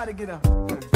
gotta get up.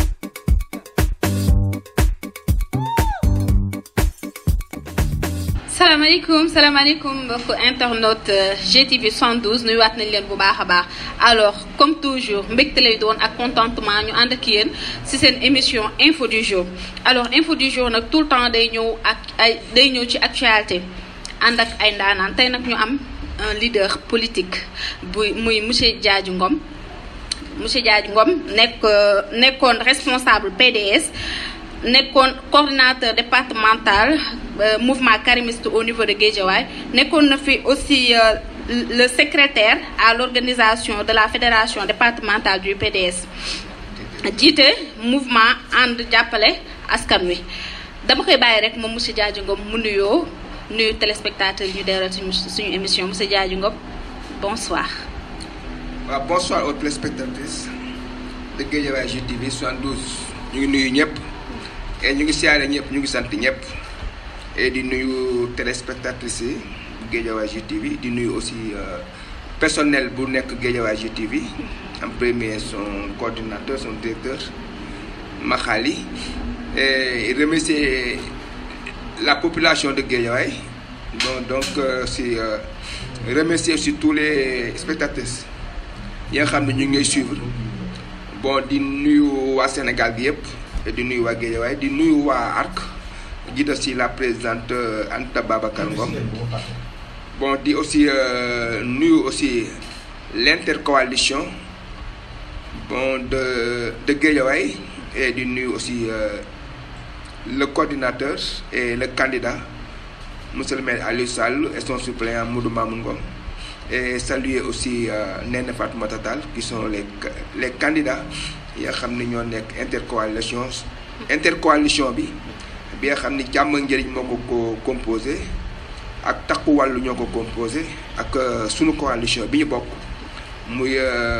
salaamaaleykum salaamaaleykum mbokku internaute GTV 112 nuyuwaat nañ leen bu baax a baax alors comme toujours mbégte lay doon ak contentement ñu ànd ak yéen ci seen émission info du jour alors info du jour nag tout le temps day ñëw ak ay day ñëw ci actualité ànd ak ay ndaanaan tey nag ñu am un leader politique buy muy monsieur Diadji Ngom monsieur Diadji Ngom nekk nekkoon responsable PDS nekkoon coordinateur départemental euh, mouvement karimiste au niveau de Guédiawaye nekkoon na fi aussi euh, le secrétaire à l'organisation de la fédération départementale du PDS jiite mouvement ànd jàppale askan wi dama koy bàyyi rek moom monsieur Diadji Ngom mu nuyoo nuyu téléspectateurs yi ñu deeral suñu suñu émission monsieur Diadji Ngom bonsoir waaw bonsoir aux téléspectatrices de Guédiawaye GTV 72 ñu ngi nuyu ñëpp et ñu ngi siyaare ñëpp ñu ngi sant ñëpp et di nuyu téléspectatrices yi bu Guédiawaye GTV di nuyu aussi personnel bu nekk Guédiawaye GTV en premier son coordinateur son directeur Makhali et remercier la population de Guédiawaye bon donc si remercier aussi tous les spectateurs yi nga xam ne ñu ngi ngay suivre bon di nuyu waa Sénégal bi yëpp di nuyu waa Guédiawaye di nuyu waa ARC jiital si la présidente Anta Babacar Ngom bon di aussi nuyu aussi l'intercoalition bon de de Guédiawaye et di nuyu aussi le coordinateur et le candidat monsieur le maire Aliou Sall et son suppléant Modou Mamoun Ngom et saluer aussi Néné Fatoumata Tall qui sont les les candidats yi nga xam ne ñoo nekk intercoalition intercoalition bi bi nga xam ni jàmm njëriñ moo ko ko composé ak takku wàllu ñoo ko composé ak sunu coalition bi ñu bokk muy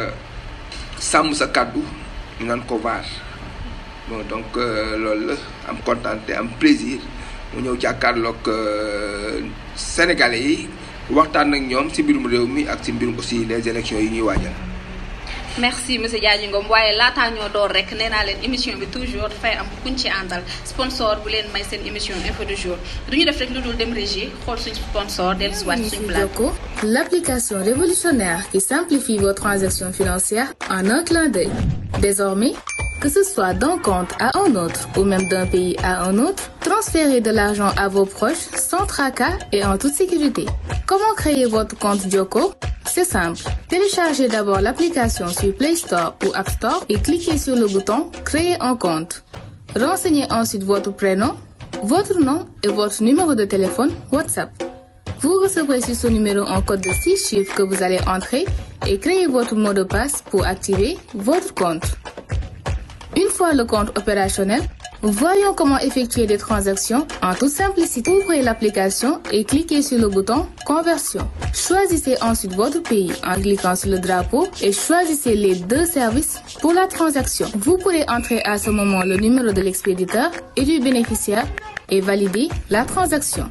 sàmm sa kàddu ñu naan ko vaar bon donc loolu la am kontaan te am plaisir mu ñëw jàkkaarloog sénégalais yi waxtaan ak ñoom ci mbirum réew mi ak ci mbirum aussi les élections yi ñuy waajal. merci monsieur Diadji Ngom waaye laataa ñoo door rek nee naa leen émission bi toujours dafay am kuñ ci àndal sponsor bu leen may seen émission info du jour du ñu def rek lu dul dem régie xool suñu sponsor dellu si waat suñu plateau. l'application révolutionnaire qui simplifie vos transactions financières en un clin d'œil. Désormais, que ce soit d'un compte à un autre ou même d'un pays à un autre, transférez de l'argent à vos proches sans tracas et en toute sécurité. Comment créer votre compte Joko C'est simple. Téléchargez d'abord l'application sur Play Store ou App Store et cliquez sur le bouton Créer un compte. Renseignez ensuite votre prénom, votre nom et votre numéro de téléphone WhatsApp. Vous recevrez sur ce numéro un code de 6 chiffres que vous allez entrer et créer votre mot de passe pour activer votre compte. Une fois le compte opérationnel, voyons comment effectuer des transactions en toute simplicité. Ouvrez l'application et cliquez sur le bouton Conversion. Choisissez ensuite votre pays en cliquant sur le drapeau et choisissez les deux services pour la transaction. Vous pourrez entrer à ce moment le numéro de l'expéditeur et du bénéficiaire et valider la transaction.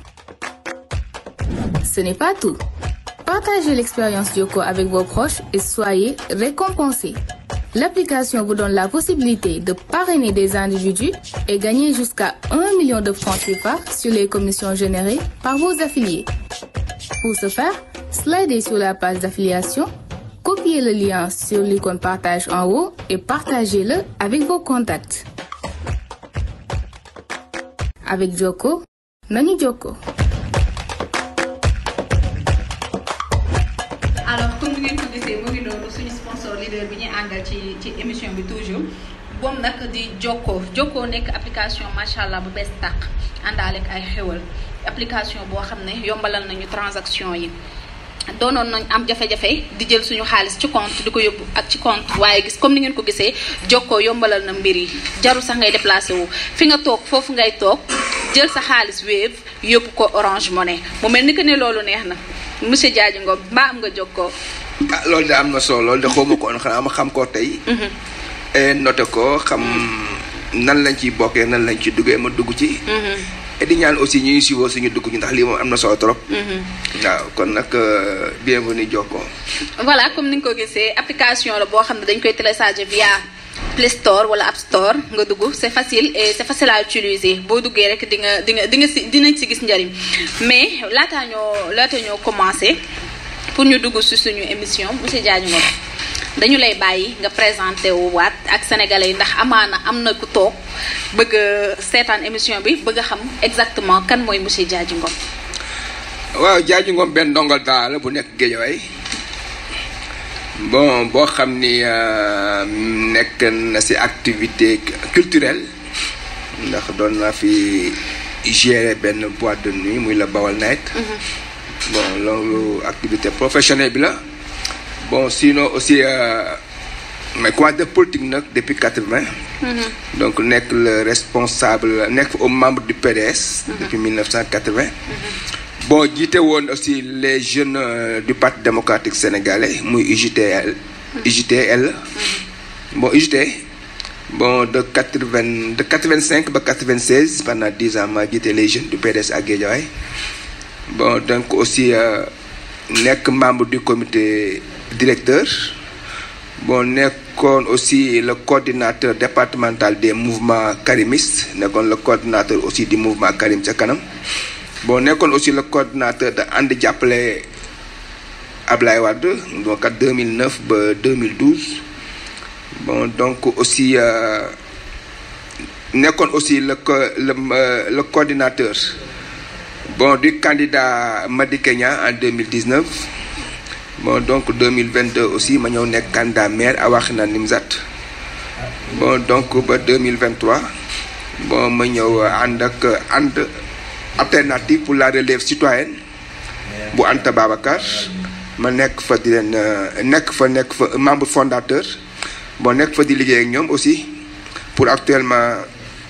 Ce n'est pas tout. Partagez l'expérience Yoko avec vos proches et soyez récompensés. L'application vous donne la possibilité de parrainer des individus et gagner jusqu'à 1 million de francs CFA sur les commissions générées par vos affiliés. Pour ce faire, slidez sur la page d'affiliation, copiez le lien sur l'icône partage en haut et partagez-le avec vos contacts. Avec Joko, Nani Joko. alors comme ni ngeen ko gisee mu ngi noonu suñu sponsor leader bi ñuy àndal ci ci émission bi toujours boom nag di Jokko Jokko nekk application macha allah bu bees tàq àndaale ak ay xéwal application boo xam ne yombalal nañu transaction yi doonoon nañ am jafe-jafe di jël suñu xaalis ci compte di ko yóbbu ak ci compte waaye gis comme ni ngeen ko gisee Jokko yombalal na mbir yi jaru sax ngay déplacé wu fi nga toog foofu ngay toog jël sa xaalis Wave yóbbu ko Orange Money mu mel ni que ne loolu neex na monsieur Diadji Ngom mbaa am nga jokkoo. ah loolu de am na solo loolu de xaw ma ko woon xanaa ma xam koo tey. noté ko xam nan lañ ciy bokkee nan lañ ci duggee ma dugg ci. et di ñaan aussi ñuy suivre suñu dugg ci ndax lii moom am na solo trop. waaw kon nag bienvenue jokkoo. voilà comme ni nga ko gisee application la boo xam ne dañ koy télécharger via Play Store wala App Store nga dugg c'est facile et c'est facile à utiliser boo duggee rek di nga di nga di nga si dinañ si gis njariñ mais laataa ñoo laata ñoo commencé pour ñu dugg si suñu émission monsieur Diagne Ngom dañu lay bàyyi nga présenté wu waat ak sénégalais yi ndax amaana am na ku toog bëgg a seetaan émission bi bëgg a xam exactement kan mooy monsieur Diagne Ngom. waaw Diagne Ngom benn ndongal daal la bu nekk Guédiawaye bon boo xam ni nekk na ci activité culturelle ndax doon naa fi gérer benn boîte de nuit muy la Bawal Night bon loolu activité professionnelle bi la bon sinon aussi mais quoi de politique nag depuis quatre-vingt donc nekk le responsable nekk au membre du PDS depuis mille neuf cent quatre-vingt bon jiite woon aussi les jeunes du parti démocratique sénégalais muy UJTL UJTL bon UJT bon de quatre-vingt de quatre-vingt-cinq ba quatre-vingt-seize pendant dix ans ma jiite les jeunes du PDS à Guédiawaye bon donc aussi nekk membre du comité directeur bon nekkoon aussi le coordinateur départemental des mouvements karimistes nekkoon le coordinateur aussi du mouvement Karim ca kanam bon nekkoon aussi le coordinateur de ànd jàppale Ablaye Wade donc at 2009 ba 2012 bon donc aussi nekkoon aussi le le le coordinateur bon du candidat Madické Niang en 2019 bon donc 2022 aussi ma ñëw nekk candidat maire a Wakhinane Nimzatt bon donc ba 2023 bon ma ñëw ànd ak ànd alternative pour la relève citoyenne bu Anta Babacar ma nekk fa di leen nekk fa nekk fa membre fondateur bon nekk fa di liggéey ak ñoom aussi pour actuellement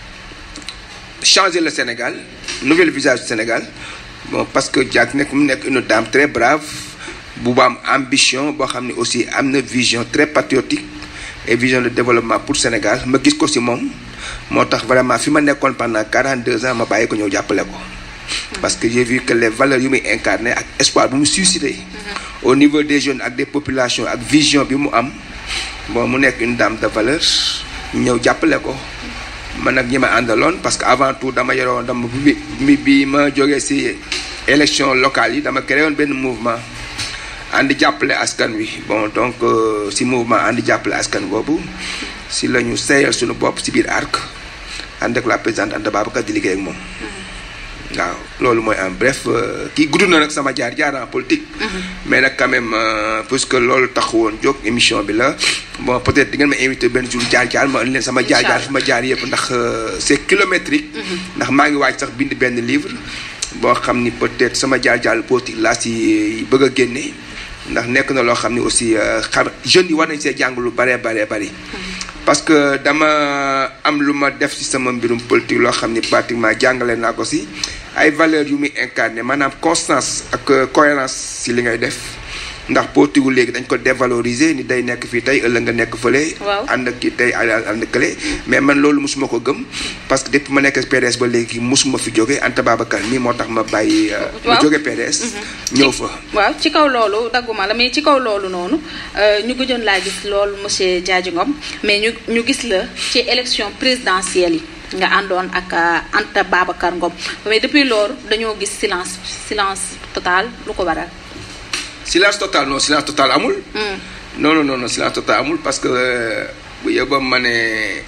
changer le Sénégal nouvel visage du Sénégal bon parce que Diack nekk mu nekk une dame très brave bu ba am ambition boo xam ne aussi am na vision très patriotique et vision de développement pour Sénégal ma gis ko ci moom moo tax vraiment fi ma nekkoon pendant 42 ans ma bàyyi ko ñëw jàppale ko parce que j'ai vu que les valeurs yu muy incarné ak espoir bu mu suscité au niveau des jeunes ak des populations ak vision bi mu am bon mu nekk une dame de valeur ñëw jàppale ko man nag ñi ma àndaloon parce que avant tout dama yoroon dama bi bi ma jógee ci élection locale yi dama créé woon benn mouvement àndi jàppale askan wi bon donc ci mouvement àndi jàppale askan boobu ci la ñu seyal suñu bopp ci biir arc ànd ak la présidente Anta Babacar di liggéey ak moom waaw loolu mooy en bref kii gudd na nag sama jaar jaar en politique. mais nag quand même puisque loolu tax woon jóg émission bi la bon peut-être di ngeen ma invité benn jour jaar jaar ma leen sama jaar jaar fi ma jaar yëpp ndax c'est kilométrique. ndax maa ngi waaj sax bind benn livre. boo xam ni peut-être sama jaar jaar politique laa si bëgg a génne ndax nekk na loo xam ni aussi xam jeunes yi war nañ see jàng lu baree baree bari. parce que dama am lu ma def ci sama mbirum politique loo xam ni pratiquement jàngale naa ko ci ay valeurs yu muy incarné maanaam constance ak cohérence ci li ngay def ndax politique gu léegi dañ ko dévaloriser ni day nekk fii tey ëllëg nga nekk fële. ànd ak kii tey ànd kële. mais man loolu mosuma ko gëm parce que depuis ma nekk PDS ba léegi mosuma fi jóge Anta Babacar mii moo tax ma bàyyi. ma jóge PDS. ñëw fa. waaw ci kaw loolu dagguma la mais ci kaw loolu noonu ñu gëjoon laa gis loolu monsieur Diadji Ngom mais ñu ñu gis la ci élection présidentielle yi. nga àndoon ak Anta Babacar Ngom mais depuis loolu dañoo gis silence silence total lu ko waral. silence total non silence total amul. non non non silence total amul parce que bu yóbboo ma ne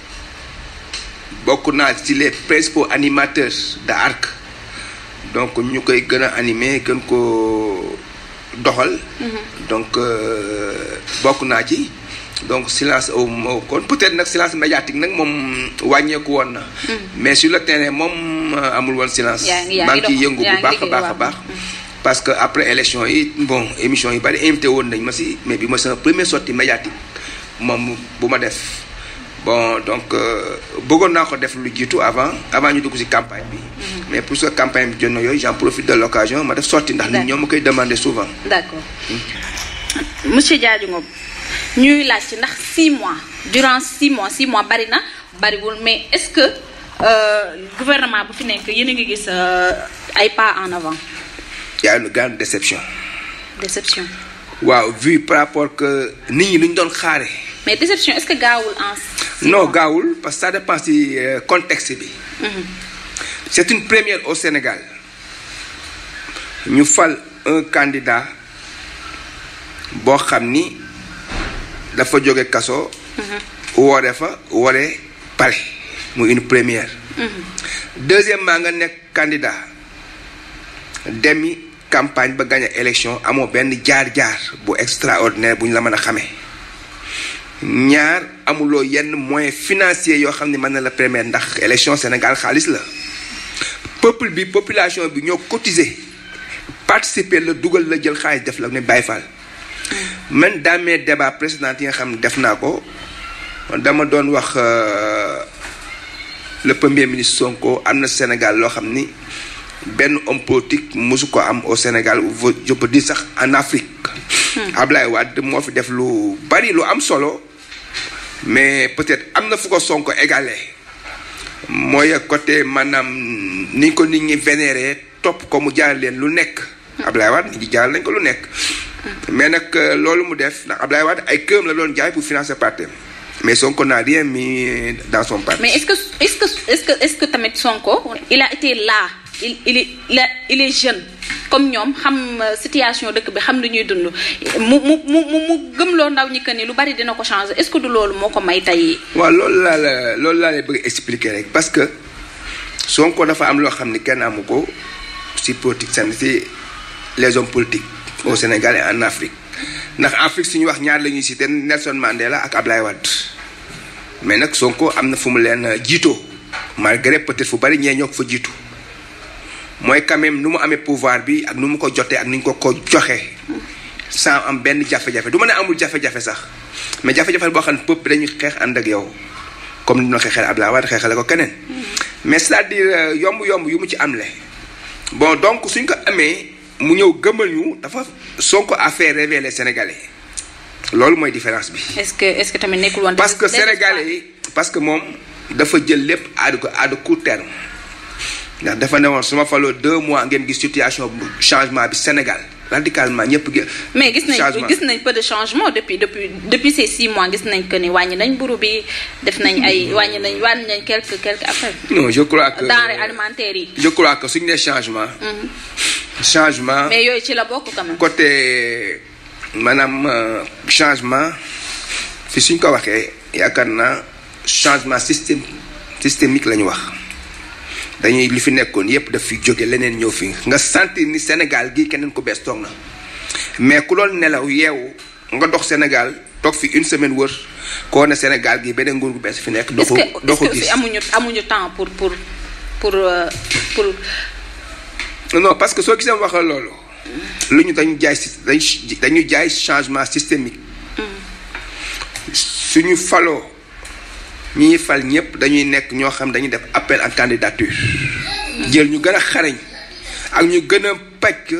bokk naa ci les principaux animateurs de ARC donc ñu koy gën a animer gën ko doxal. donc bokk naa ci. donc silence au moo kon peut-être nag silence médiatique nag moom wàññeeku woon na. mais sur le terrain moom amul woon silence. maa ngi ciy yëngu bu baax a baax a baax. parce que après élection yi bon émission yi bari invité woon nañ ma ci mais bi ma sama première sortie médiatique moom bu ma def bon donc bëggoon naa ko def lu jiitu avant avant ñu dugg ci campagne bi. mais pour que campagne bi jot na yooyu j'en profite de l'occasion ma def sortie ndax nit ñoo ma koy demander souvent. d'accord monsieur Diadji Ngom ñuy laaj ci ndax 6 mois durant 6 mois 6 mois bari na bariwul mais est-ce que gouvernement bu fi nekk yéen a ngi gis ay pas en avant. y a une grande déception. déception. waaw vu par rapport que nit ñi lu ñu doon xaare mais déception est-ce que gaawul en. six non mois? gaawul parce que ça dépend ci euh, contexte bi. c'est une première au Sénégal ñu fal un candidat boo xam ni dafa jóge kaso. woore fa woore pare muy une première. deuxièmement nga nekk candidat demi campagne ba gagné élection amoo benn jaar-jaar bu extraordinaire bu ñu la mën a xamee. ñaar amuloo yenn moyens financiers yoo xam ne mën na la permettre ndax élection Sénégal xaalis la peuple bi population bi ñoo cotiser participer la dugal la jël xaalis def la ne Baye Fall man dans mes débats précédents yi nga xam ne def naa ko dama doon wax euh, le premier ministre Sonko am na Sénégal loo xam ni benn homme politique mosu ko am au Sénégal ou je peux dire sax en Afrique Ablaye Wade moo fi def lu bari lu am solo mais peut-être am na fu ko Sonko égalé mooy côté maanaam ni ko nit ñi vénéré topp ko mu jaar leen lu nekk Ablaye Wade nit ñi jaar lañ ko lu nekk mais nag euh, loolu mu def ndax Ablaye Wade ay këram la doon jaay pour financer parti mais Sonko n'a rien mis dans son parti mais est-ce que est-ce que est-ce que est-ce que tamit Sonko il a été là il il est il, a- il est jeune comme ñoom xam euh, situation dëkk bi xam lu ñuy dund mu mu mu mu mu gëmloo ndaw ñi que ni lu bari dina ko changer est-ce que du loolu moo ko may tey. waaw loolu laa la loolu laa lay bëgg expliquer rek parce que Sonko dafa am loo xam ni kenn amu ko ci politique seen ci les hommes politiques au Sénégal et en Afrique ndax Afrique suñu wax ñaar la ñuy cité Nelson Mandela ak Ablaye Wade mais nag Sonko am na fu mu leen jiitoo malgré peut-être fu bari ñee ñoo ko fa jiitu mooy quand même nu mu amee pouvoir bi ak nu mu ko jotee ak ni ñu ko ko joxee sans am benn jafe-jafe du ma ne amul jafe-jafe sax mais jafe-jafe boo xam ne peuple bi dañuy xeex ànd ak yow comme ni ñu la xeexee Abdoulaye Wade xeexale ko keneen mais c'est-à-dire yomb-yomb yu mu ci am le bon donc suñ ko amee mu ñëw gëmal ñu dafa Sonko a fait rêver les Sénégalais loolu mooy différence bi. est-ce que est-ce que tamit nekkul woon. parce que des- des- Sénégalais yi parce que moom dafa jël lépp à de à de court terme ndax dafa ne woon su ma faloo deux mois ngeen gis situation bu changement bi Sénégal radicalement ñëpp gi. mais gis nañ changement. gis nañ peu de changement depuis depuis depuis ces six mois gis nañ que ni wàññi nañ mburu bi def nañ ay wàññi nañ wàññi nañ quelques quelques affaires non je crois que denrées alimentaires yi. je crois que suñu nee changement. changement mais yooyu ci la bokk quand même. côté maanaam euh, changement fi suñ ko waxee yaakaar naa changement système systémique la ñu wax dañuy li fi nekkoon yépp daf fi jóge leneen ñëw fi nga sentir ni Sénégal gii keneen ku bees toog na mais ku doon nelaw yeewu nga dox Sénégal toog fi une semaine wër koo ne Sénégal gii beneen nguur gu bees fi nekk. doo est-ce ko que doo est-ce ko que gis aussi amuñu amuñu temps pour pour pour euh, pour. non parce que soo gisee wax la loolu lu ñu dañu jaay sy- dañu dañu jaay changement systémique suñu faloo ñi ñuy fal ñëpp dañuy nekk ñoo xam dañuy def appel en candidature jël ñu gën a xarañ ak ñu gën a pàcc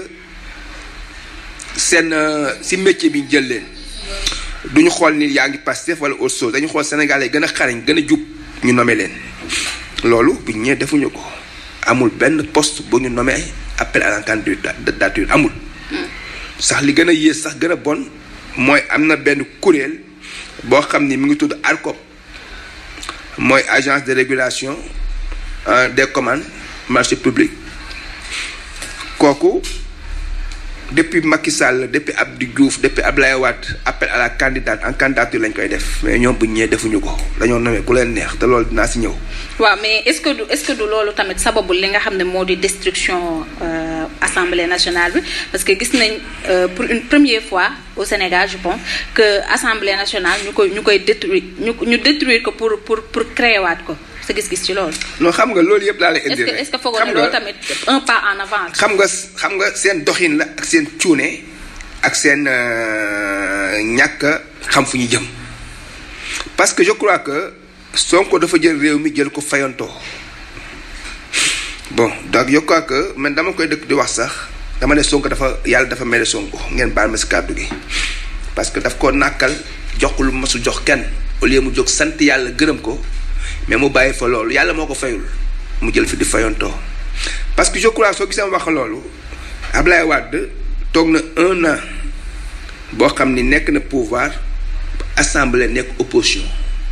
seen euh, si métier bi ñu jël leen duñu xool ni yaa ngi Pastef wala autre chose dañu xool Sénégalais yi gën a xarañ gën a jub ñu nommé leen loolu bu ñu ñëwee defuñu ko amul benn poste bu ñu nommé appel à la candidature amul sax li gën a yées sax gën a bon mooy am na benn kuréel boo xam ni mi ngi tudd ARCOP mooy agence de régulation euh, des commandes marché public kooku depuis Macky Sall depuis Abdou Diouf depuis Abdoulaye Wade appel à la candidate en candidature lañ koy def mais ñoom bu ñu ñëwee defuñu ko dañoo nommé ku leen neex te loolu dinaa si ñëw. waaw mais est-ce que du est-ce que du loolu tamit sababu li nga xam ne moo di destruction euh, assemblée nationale bi parce que gis nañ euh, pour une première fois au Sénégal je pense que assemblée nationale ñu koy ñu koy détruire ñu ñu détruire ko pour pour pour créer waat ko sa gis-gis ci loolu. non xam nga loolu yëpp laa lay est-ce indi que rek est-ce que foogoo xam ne nga- loolu tamit un pas en avant. xam nga xam nga seen doxin la ak seen cuune ak seen euh, ñàkk a xam fu ñu jëm parce que je crois que Sonko dafa jël réew mi jël ko fayantoo bon donc je crois que man dama koy dëkk di wax sax dama ne Sonko dafa yàlla dafa mere Sonko ngeen baal ma si kàddu gi parce que daf ko nàkkal jox ko lu masul jox kenn au lieu mu jóg sant yàlla gërëm ko mais mu bàyyi fa loolu yàlla moo ko fayul mu jël fi di fayantoo parce que je crois soo gisee ma wax loolu Ablaye Wade toog na un an boo xam ni nekk na pouvoir assemblée nekk opposition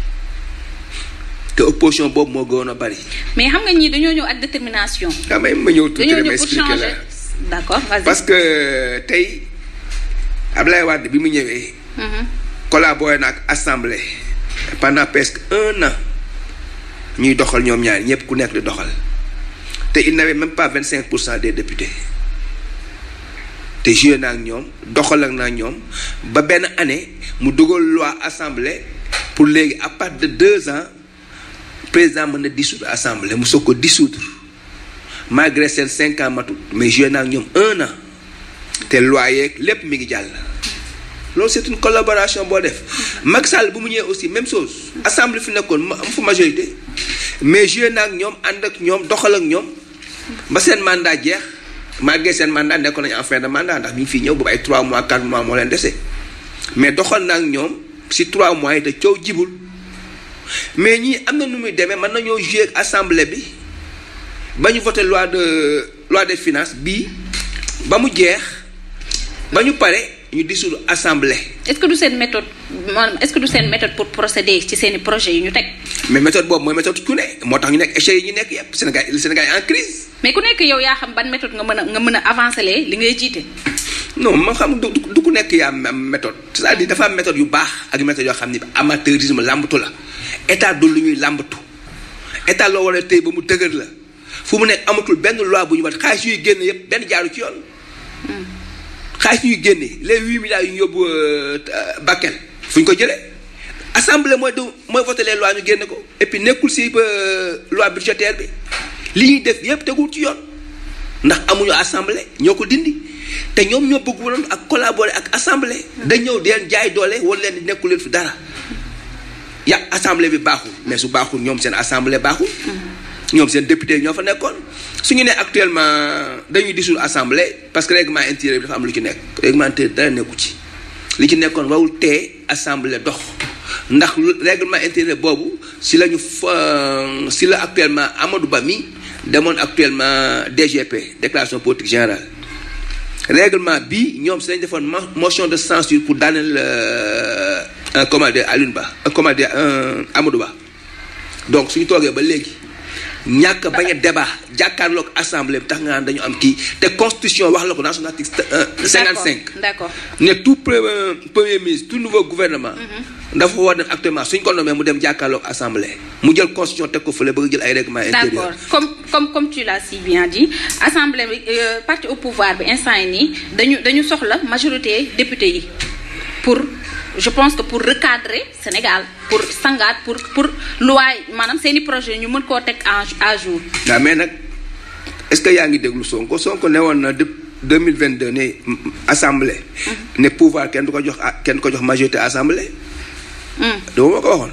te opposition boobu moo gënoon a bari. mais xam nga ñii dañoo ñëw ak détermination. daa may ma ñëw tuuti dañoo rek ma ñëw pour expliquer changer. la d'accord vas-y. parce que tey Ablaye Wade bi mu ñëwee. Mhm. collaboré na ak assemblée pendant presque un an ñuy doxal ñoom ñaar ñëpp ku nekk di doxal te il n'avait même pas vingt cinq pour cent des députés te joué na ak ñoom doxal ak na ak ñoom ba benn année mu dugal loi assemblée pour léegi à partir de deux ans président mën na dissoudre assemblée mu soog ko dissoudre malgré seen cinq ans matut mais joué na ak ñoom un an te loi yeeg lépp mi ngi jàll. loolu c'est une collaboration boo def Macky Sall bu mu ñëwee aussi même chose assemblée fi nekkoon ma am fa majorité mais joué na ak ñoom ànd ak ñoom doxal ak ñoom ba seen mandat jeex malgré seen mandat nekkoon nañu en fin de mandat ndax bi ñu fi ñëw boobu ay 3 mois 4 mois moo leen dese mais doxal na ak ñoom si 3 mois yi te coow jibul mais ñii am na nu muy demee mën nañoo joué ak assemblée bi ba ñu voté loi de loi des finances bii ba mu jeex ba ñu pare ñu dissoudre assemblée. est-ce que du seen méthode maanaam est-ce que du seen méthode pour procéder ci seeni projet yi ñu teg. mais méthode boobu mooy méthode ku ne moo tax ñu nekk échec yi ñu nekk yépp Sénégal le Sénégal est en crise mais ku nekk yow yaa xam ban méthode nga mën a nga mën a avancer lee li ngay jiite. non ma xam du du ku nekk yaa am méthode c'est-à-dire dafa am méthode yu baax ak méthode yoo xam ni amateurisme làmbatu la état du lu ñuy làmbatu état loo war a tey ba mu dëgër la fu mu nekk amatul benn loi bu ñu wat xaalis yuy génn yépp benn jaaru ci yoon xaalis yuy génne les huit milliards yu ñu yóbbu Bakel fu ñu ko jëlee assemblée mooy du mooy voté les lois ñu génne ko et puis nekkul si ba loi budgétaire bi li ñuy def yépp tegul ci yoon ndax amuñu assemblée ñoo ko dindi te ñoom ñoo bëgg woon ak collaborer ak assemblée. dañ ñëw di leen jaay doole wala leen di nekkul leen fi dara ya assemblée bi baaxul mais su baaxul ñoom seen assemblée baaxul. ñoom seen député ñoo fa nekkoon su ñu nee actuellement dañuy dissoudre assemblée parce que règlement intérieur bi dafa am lu ci nekk règlement intérieur dara nekku ci li ci nekkoon warul tee assemblée dox ndax lu règlement intérieur boobu si la ñu fa si la actuellement Amadou Ba mi demoon actuellement DGP déclaration politique générale règlement bi ñoom si lañ defoon mo- motion de censure pour daaneel euh, un comment dire Alioune Ba un comment dire un Amadou Ba donc suñu toogee ba léegi ñàkk a bañ a débat jàkkaarloog assemblée bi tax nga naan dañu am kii te constitution wax la ko dans son article cinquante cinq d'accord ne tout premier premier ministre tout nouveau gouvernement dafa war dem actuellement suñ ko nommé mu dem jàkkaarloog assemblée mu jël constitution teg ko fële bëgg jël ay règlement intérieur d'accord comme comme comme tu l'as si bien dit assemblée bi euh, parti au pouvoir bi instant yi nii dañu dañu soxla majorité député yi pour je pense que pour recadrer Sénégal pour sangaat pour pour loi maanaam seeni projet ñu mën koo teg en à jour waaw mais nag est-ce que yaa ngi déglu Sonko Sonko ne woon na de 2022 ne mm, assemblée ne pouvoir kenn du ko jox ah, kenn du ko jox majorité assemblée Hmm. dama ma ko waxoon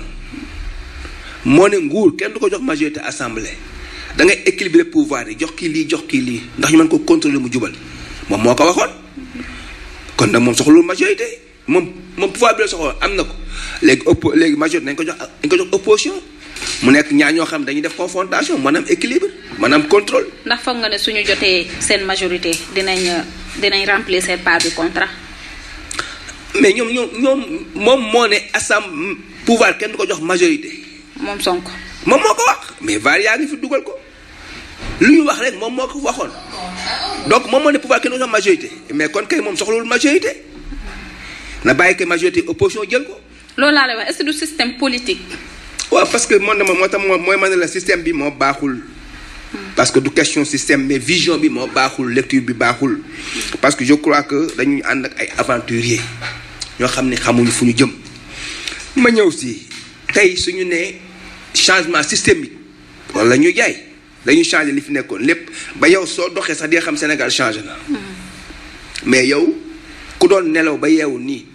moo ne nguur kenn du ko jox majorité assemblée da ngay équilibrer pouvoir yi jox kii lii jox kii lii ndax ñu mën ko contrôler mu jubal moom moo ko waxoon kon nag moom soxlul majorité moom moom pouvoir bi la soxla am na ko léegi oppo léegi majorité nañ ko jox dañ ko jox opposition mu nekk ñaar ñoo xam dañuy def confrontation maanaam équilibre maanaam contrôle ndax foog nga ne suñu jotee seen majorité dinañ euh, dinañ remplir seen part du contrat mais ñoom ñoom ñoom moom moo ne assemblée pouvoir kenn du ko jox majorité moom Sonko moom moo ko wax mais var yaa ngi fi dugal ko lu ñu wax rek moom moo ko waxoon donc moom moo ne pouvoir kenn du ko jox majorité mais kon kay moom soxlawul majorité na bàyyi kay majorité opposition jël ko loolu laa lay wax est-ce que du système politique waaw parce que man dama moo tax moo mooy ma ne la système bi moo baaxul parce que du question système mais vision bi moo baaxul lecture bi baaxul parce que je crois que dañuy ànd ak ay aventuriers ñoo xam ne xamuñu fu ñu jëm ma ñëw si tey suñu nee changement systémique wala ñu jaay dañuy changer li fi nekkoon lépp ba yow soo doxee sax di nga xam Sénégal changé na mais yow ku doon nelaw ba yeewu nii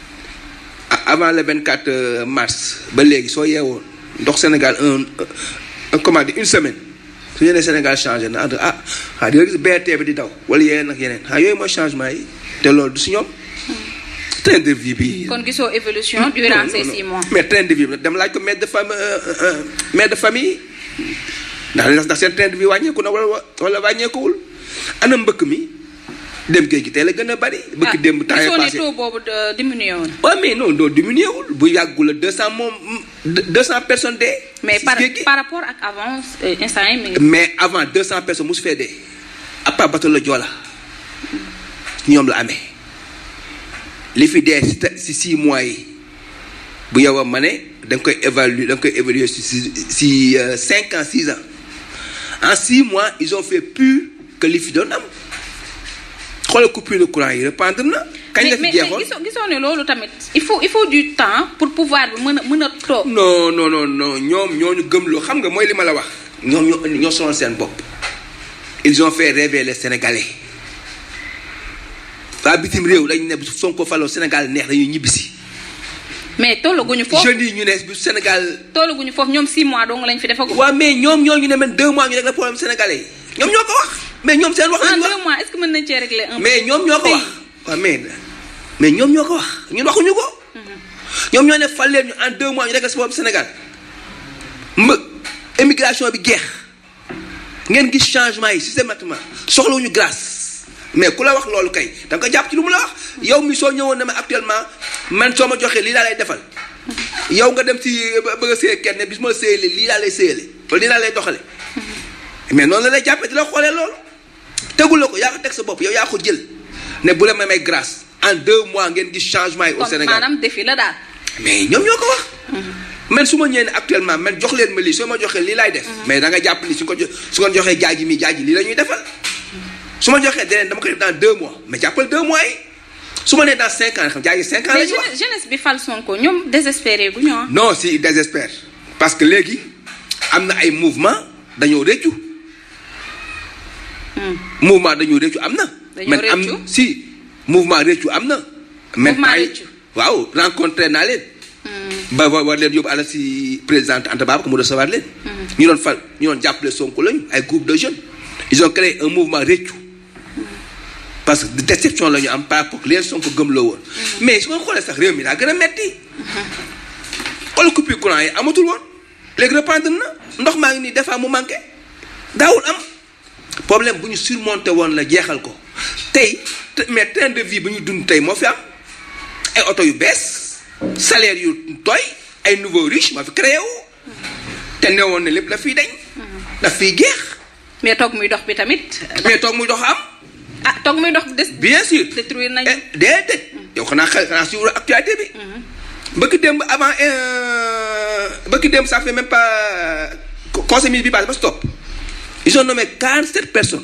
a- avant le 24 mars ba léegi soo yeewoon ndox Sénégal un un comment dire une semaine su ñu nee Sénégal changé na ah ah di nga gis BRT bi di daw wala yeneen ak yeneen ah yooyu mooy changement yi te loolu du si ñoom train de vie bi. kon gisoo évolution durant Non, ces non, six non. mois mais train de vie bi dem laaj ko mère de famille mère de famille ndax ndax seen train de vie wàññeeku na wala wala wàññeekuwul ana mbëkk mi dem géej gi tey la gën a bari. bëgg démb temps gisoo yii ne passé taux boobu de- diminué woon. waaw mais non non diminué wul bu yàggul la deux cent moom deux cent personnes dee. mais si par géej gi. par rapport ak avant euh, instant yi mi ngi. mais avant deux cent personnes mosu fee dee à part bateau la Joola ñoom la amee li fi dee si te- si six mois yi bu yow a ma ne da nga koy évaluer da nga koy évaluer si si si euh, cinq ans six ans en six mois ils ont fait plus que li fi doon am xoolal coupure de courant yi reprendre na. kañ la mais fi mais jeexoon gisoo gisoo ne loolu tamit il faut il faut du temps pour pouvoir bi mën a mën a toog. non non non non ñoom ñoo ñu gëmloo xam nga mooy li ma la wax ñoom ñoo ñoo sonal seen bopp ils ont fait rêver les sénégalais waa bitim réew dañu ne bu Sonko faloo Sénégal neex dañuy ñibbisi mais tollaguñu foofu jeunes yi ñu ne bu Sénégal tollaguñu foofu ñoom 6 mois dong lañ fi defagum. waaw mais ñoom ñoo ñu ne man deux mois ñu rek la problème sénégalais yi ñoom ñoo ko wax mais ñoom seen wax en lañu wax deux mois est-ce que mën nañ cee régler un mais ñoom ñoo ko wax Oui. waaw mais mais ñoom ñoo ko wax ñun waxuñu ko ñoom ñoo ne fal leen ñu en deux mois ñu rek la si problème Sénégal mbë émigration bi geex ngeen gis changement yi systématiquement soxlawuñu grâce mais ku la wax loolu kay da nga ko jàpp ci lu mu la wax yow mi soo ñëwoon ne ma actuellement man soo ma joxee lii laa lay defal yow nga dem si ba- bëgg a séy kenn bis ma séyale lii laa lay séyale wala lii laa lay doxale mais noonu la lay jàppee di la xoolee loolu tegul la ko yaa ko teg sa bopp yow yaa ko jël ne bu la may may grâce en deux mois ngeen gis changement yi au kon Sénégal maanaam défi la daal. mais ñoom ñoo ko wax. man su ma ñëwee ne actuellement man jox leen ma lii soo ma joxee lii laay def. mais da nga jàpp ni su ko jo su ko joxee jaaji mi jaaji lii la ñuy defal. su ma joxee deneen dama koy def dans deux mois mais jàppal deux mois yi su ma nee dans cinq ans xam jaaji cinq ans la mais ñuy wax. jeunesse jeunesse bi fal Sonko ñoom désespéré gu ñu ah. non si il désespère parce que léegi am na ay mouvement dañoo réccu mouvement dañoo réccu am na. Dañoo man am réccu? si mouvement réccu am na. Mouvement temps yi- réccu. waaw rencontré naa leen. ba war war leen yóbbu àll si présidente Anta Babacar mu recevoir leen. ñu doon fal ñu doon jàppale Sonko lañu ay groupe de jeunes. ils ont créé un mouvement réccu. parce que déception la ñu am par rapport ak leen Sonko gëm la woon. mais su ma xoolee sax réew mi daa gën a metti. xool coupure courant yi amatul woon léegi reprendre na ndox maa ngi nii des fois mu manqué daawul am problème bu ñu surmonté woon la jeexal ko tey te- mais train de vie bu ñu dund tey moo fi am ay oto yu bees salaire yu tooy ay nouveaux riches moo fi créé wu te newoon ne lépp daf fiy dañ daf fiy geex mais toog muy dox bi tamit. mais toog muy dox am ah toog muy dox des. bien sûr détruire nañu. Eh, déedéet yow xanaa xel xanaa suivre actualité bi bëgg démb avant euh, bëgg démb ça fait même pas co- conseil ministre bi passé ba stop ils ont nommé 47 personnes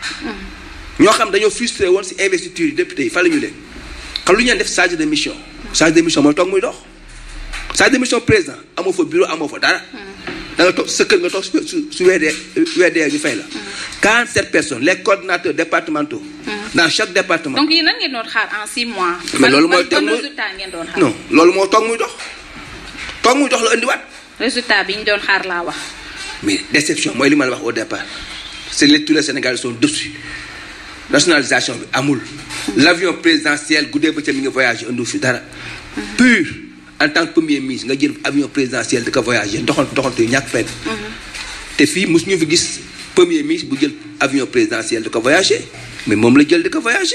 ñoo xam dañoo frustré woon si investiture yi député yi fa la ñu leen xam lu ñu leen def chargé de mission chargé de mission mooy toog muy dox chargé de mission président amoo fa bureau amoo fa dara da nga toog sa kër nga toog su su su weedee weedee ñu fay la 47 personnes les coordinateurs départementaux dans chaque département donc yéen nan ngeen doon xaar en 6 mois. Mais loolu mooy ban thème ban mooy- résultat ngeen doon xaar. non loolu moo toog muy dox toog muy dox la indiwaat résultat bi ñu doon xaar laa wax. mais déception mooy li ma la wax au départ c'est les tous les Sénégalais sont dessus nationalisation bi amul l'avion présidentiel guddee ba ca mi ngi voyagé andu fi dara pur en tant que premier ministre nga jël avion présidentiel di ko voyagé doxantu doxantu yu ñàkk fenn te fii mosu ñu fi gis premier ministre bu jël avion présidentiel di ko voyagé mais moom la jël di ko voyagé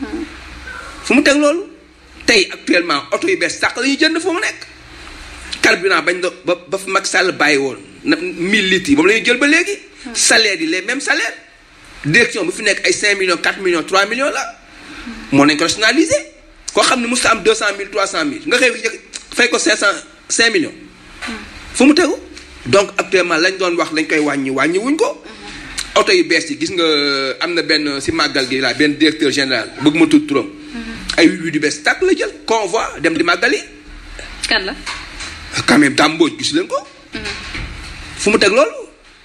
fu mu teg loolu tey actuellement oto yu bees sàq la ñuy jënd fu mu nekk carburant bañ do ba ba fi Macky Sall bàyyi woon na 1000 litres yi moom la ñuy jël ba léegi salaire yi les mêmes salaires direction bu fi nekk ay 5 millions 4 millions 3 millions la moo nañ ko rationaliser koo xam ne mosut am 200 000 300 000 nga xëy fi fay ko 500 5 millions fu mu tegu donc actuellement lañ doon wax lañ koy wàññi wàññi wuñ ko oto yu bees yi gis nga am na benn si màggal gi laa benn directeur général bëgg ma tudd turam ay huit huit yu bees tàkk la jël convoi dem di màggal yi kan la. quand même dàmbooj gis leen ko fu mu teg loolu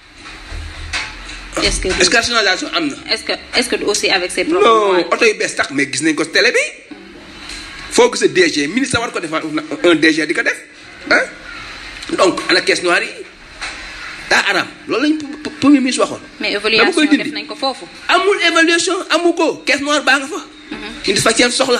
est-ce que est-ce que rationalisation am na est-ce que est-ce que aussi avec ses propres non moyens. oto yu bees tax mais gis nañ ko si télé bi foo gis DG ministre war ko def un DG di ko def ah donc ana caisse noire yi daa araam loolu lañ p- p- premier ministre waxoon mais dama évaluation koy dindi. def nañ ko foofu. amul évaluation amu ko caisse noire baa nga fa ñu di faj seen soxla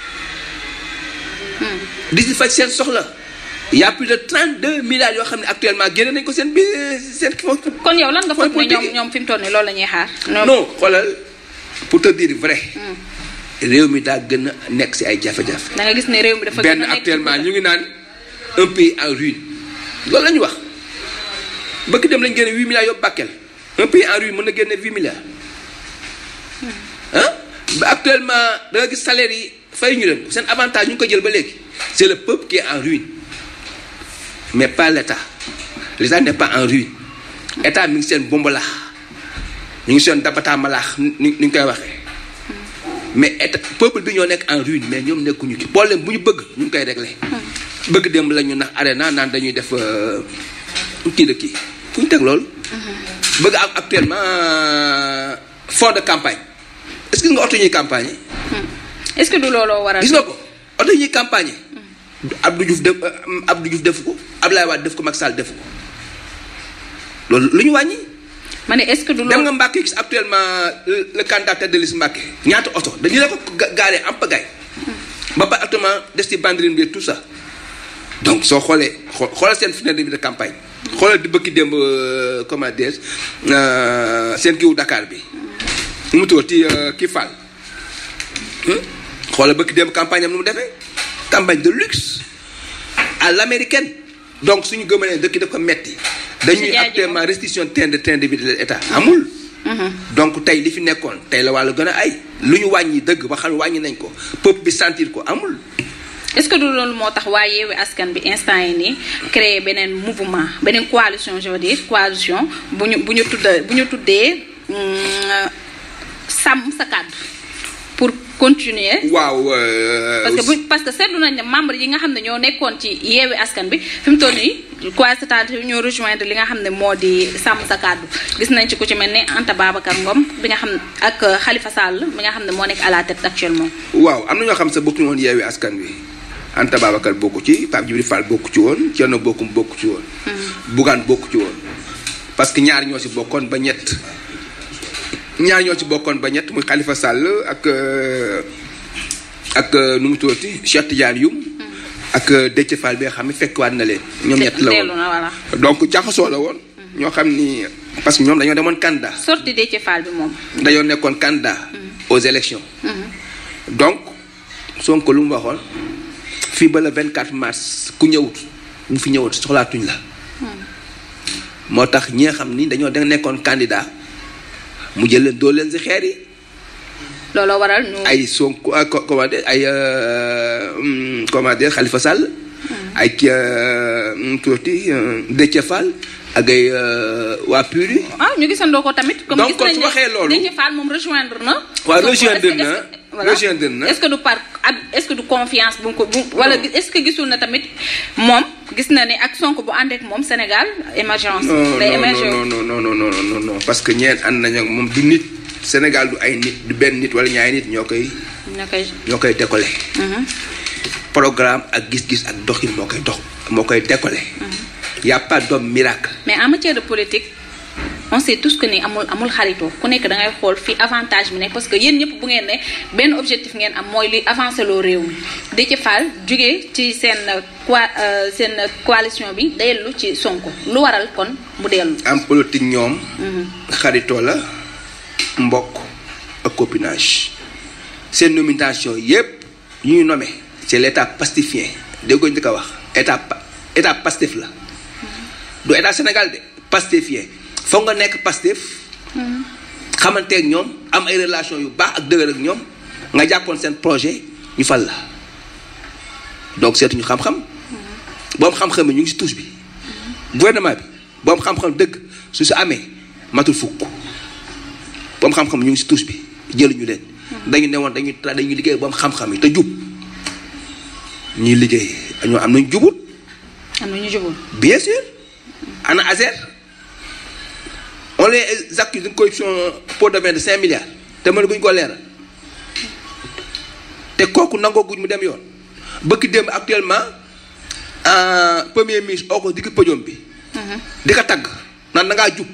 di si faj seen soxla y a plus de 32 milliards yoo xam ne actuellement génne nañ ko seen bi seen kon yow lan nga foog ne politique ñoom ñoom fi mu toll nii loolu la ñuy xaar. ñoom non xoolal pour te dire vrai réew mi daa gën a nekk si ay jafe-jafe da nga gis ne réew mi dafa benn gën a nekk actuellement ci ñu ngi naan un pays en ruine loolu la ñu wax bëgg dem lañ génne huit milliards yóbbu Bakel un pays en ruine mën na génne huit milliards ah ba actuellement da nga gis salaire yi fay ñu leen seen avantage ñu ngi ko jël ba léegi c'est le peuple qui est en ruine mais pas l'État l'État n'est pas en ruine État mi ngi seen bombalaax ñu ngi seen dabataa malaax ni ni ñu koy waxee mais état peuple bi ñoo nekk en ruine mais ñoom nekkuñu ci problème bu ñu bëgg ñu ngi koy réglé. bëgg dem la ñu nax arena naan dañuy def euh, kii de kii fu ñu teg loolu. bëgg am actuellement euh, fond de campagne est-ce que gis nga oto ñuy campagne est-ce que du looloo waral gis nga ko oto ñuy campagne Abdou Diouf def euh, Abdou Diouf defu ko Abdoulaye Wade def ko Macky Sall defu ko loolu lu ñu wàññi. ma ne est-ce que du dem loolu nga Mbacke gis actuellement le le candidat tête de liste Mbacke ñaata oto dañu la ko ga- gaaree am pagaille ba pare actuellement des ci banderine bi tout ça donc soo xoolee xoo xoolal seen finale bi de campagne xoolal di bëgg démb euh, comment dire euh, seen kiwu Dakar bi nu mu tuddati euh, kii Fall hmm? xoolal bëgg démb campagne am nu mu defee campagne de luxe à l'américaine donc suñu gëmee ne dëkk daf ko metti dañuy jaajëfal. actuellement restriction train de train de vie de l'état amul donc tey li fi nekkoon tey la wàllu gën a ay lu ñu wàññi dëgg ba xam wàññi nañ ko peuple bi sentir ko amul est-ce que du loolu moo tax waa yeewi askan bi instant yi nii créer beneen mouvement beneen coalition je veux dire coalition bu ñu bu ñu tuddee bu ñu tuddee hum, sàmm sa kàddu pour continuer waaw euh, parce que bu parce que seetlu nañ ne membre yi nga xam ne ñoo nekkoon ci yeewi askan bi fi mu toll nii quoi c'est-à-dire ñoo rejoindre li nga xam ne moo di sàmm sa kàddu gis nañ ci ku ci mel ne Anta Babacar Ngom bi nga xam ne ak Khalifa Sall bi nga xam ne moo nekk à la tête actuellement waaw am na ñoo xam sa bokkuñu woon yeewi askan wi Anta Babacar bokku ci Pape Djibril Fall bokku ci woon Thierno Bocoum bokku ci woon Bougane bokku ci woon parce que ñaar ñoo si bokkoon ba ñett ñaar ñoo ci bokkoon ba ñett muy Khalifa Sall ak euh, ak euh, nu mu tuddati Cheikh Tidiane Youm ak euh, Déthié Fall bi nga xam ne fekkwaat na leen ñoom ñett la dellu woon na voilà donc jaxasoo la woon ñoo xam ni parce que ñoom dañoo demoon candidat sorti Déthié Fall bi moom dañoo nekkoon candidat aux élections donc Sonko lu mu waxoon fii ba le 24 mars ku ñëwut bu fi ñëwut soxlaatuñ la moo tax ñi nga xam ni dañoo da nekkoon candidat mu jël leen doo leen si xeer yi looloo waral ñu ay Sonko ah, co- comment dire ay euh, hum, comment dire Khalifa Sall ay kii euh, nu mu tuddati euh, Déthié Fall ak ay euh, waa PUR yi ah ñu gisandoo ko tamit. comme Donc, gis kon nañ su ne waxee loolu- Déthié Fall moom rejoindre na. waaw, Sonko. rejoindre Est-ce que- na, est-ce que- voilà. rejoindre na. est-ce que du par ab est-ce que du confiance bu mu ko bu wala Non. est-ce que gisul na tamit moom gis na ne ak Sonko bu ànd ak moom Sénégal émergence. non day non émerger non non non non non non non non parce que ñeen ànd nañ ak moom du nit Sénégal du ay nit du benn nit wala ñaari nit ñoo koy ñoo koy. ñoo koy décoller Mhm. programme ak gis-gis ak doxin moo koy dox moo koy décoller y a pas d'homme miracle mais en matière de politique on sait tous que ni amul amul xaritoo ku nekk da ngay xool fii avantage bi nekk parce que yéen ñëpp bu ngeen ne benn objectif ngeen am mooy li avancer loo réew mi Déthié Fall jógee ci seen coi seen coalition bi dellu ci Sonko lu waral kon mu dellu. en politique ñoom xaritoo la mbokk ak copinage seen nomination yépp yu ñu nommé c'est l'état pastifien déggoo ñu ko wax état pa- état pastif la du état Sénégal de pastifien foog nga nekk pastif xamanteeg ñoom am ay relation yu baax ak dëgër ak ñoom nga jàppoon seen projet ñu fal la donc seetuñu xam-xam boom xam-xam yi ñu ngi si touche bi gouvernement bi boom xam-xam dëgg su si amee matul fukk boom xam-xam ñu ngi si touche bi jëluñu leen dañu ne woon dañuy tra dañuy liggéey boom xam-xam yi te jub ñuy liggéey ñoo am nañ jubut am na ñu jubul. bien sûr ana Azer on les accuse d'une corruption pot de vin de 5 milliards te mën guñ ko leeral te kooku nangoo guñ mu dem yoon bëgg dem actuellement en premier ministre oo ko digg pëjoom bi di ko tagg naan da ngaa jub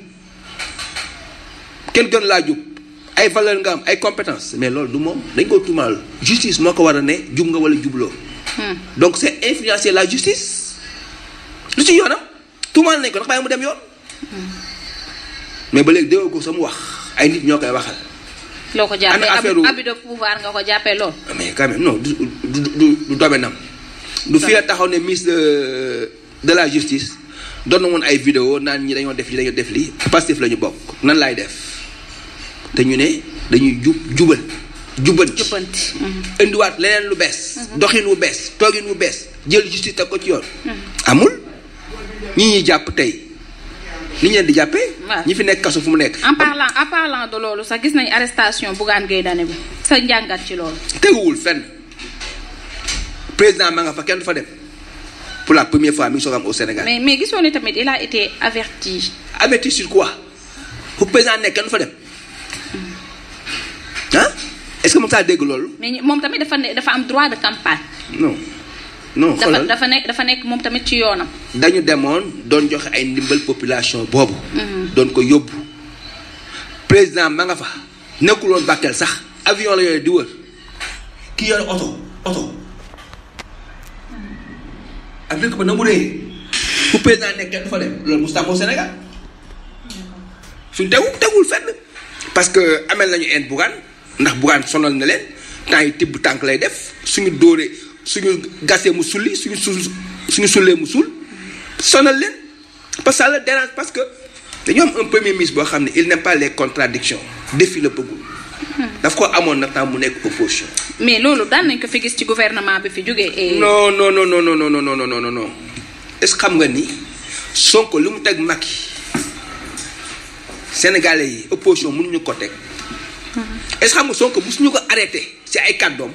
kenn gën laa jub ay valeur nga am ay compétence mais loolu du moom dañ ko tuumaal justice moo ko war a ne jub nga wala jubloo donc c'est influencer la justice lu ci yoonam tuumaal nañ ko ndax bàyyi mu dem yoon mais ba léegi déggoo ko sa mu wax ay nit ñoo koy waxal loo ko jàppee ana affaire abus abus de pouvoir nga ko jàppee lool. mais quand même non du du du du domaine am du fii la taxaw ne ministre de de la justice doon na woon ay vidéo naan ñi dañoo def li dañoo def li Pastef la ñu bokk nan laay def te ñu ne dañuy jub jubal jubanti jubbanti. indiwaat leneen lu bees doxin wu bees toogin wu bees jël justice teg ko ci yoon amul ñi ñuy jàpp tey li ñu leen di jàppee waaw. ñi fi nekk kaso fu mu nekk en parlant en parlant de loolu sax gis nañ arrestation Bougane Gueye Dany bi sa njàngat ci loolu. teguwul fenn président ma nga fa kenn du fa dem pour la première fois mi ngi soog am au Sénégal mais mais gisoo ne tamit il a été averti. averti sur quoi fu président nekk kenn du fa dem ah est-ce que moom saa dégg loolu mais ñi- moom tamit dafa ne dafa am droit de campagne. non non dafa xoolal dafa nekk dafa nekk moom tamit ci yoonam. dañu demoon doon joxe ay ndimbal population boobu doon ko yóbbu président ma nga fa nekkuloon Bakel sax avion la yooyu di wër ki yor oto oto ak dëkk ba na mu réyee fu président nekk kenn du fa dem loolu mosut au Sénégal suñ tegu tegul fenn parce que amel nañu en Bougane ndax Bougane sonal na leen temps yi tibb tànk lay def suñu dóoree suñu gasee mu sulli suñu sul suñu sullee mu sul sonal leen parce que ça le dérange parce que dañoo am un premier ministre boo xam ne il n'aime pas les contradictions défi la bëggul daf ko amoon na temps mu nekk opposition mais loolu daan nañ ko fi gis ci gouvernement bi fi jógee. et non non non non non non non non non non non est-ce que xam nga ni Sonko li mu teg Macky Sénégalais yi opposition mënuñu ko teg est-ce que xam nga Sonko musuñu ko arrêté ci ay kàddoom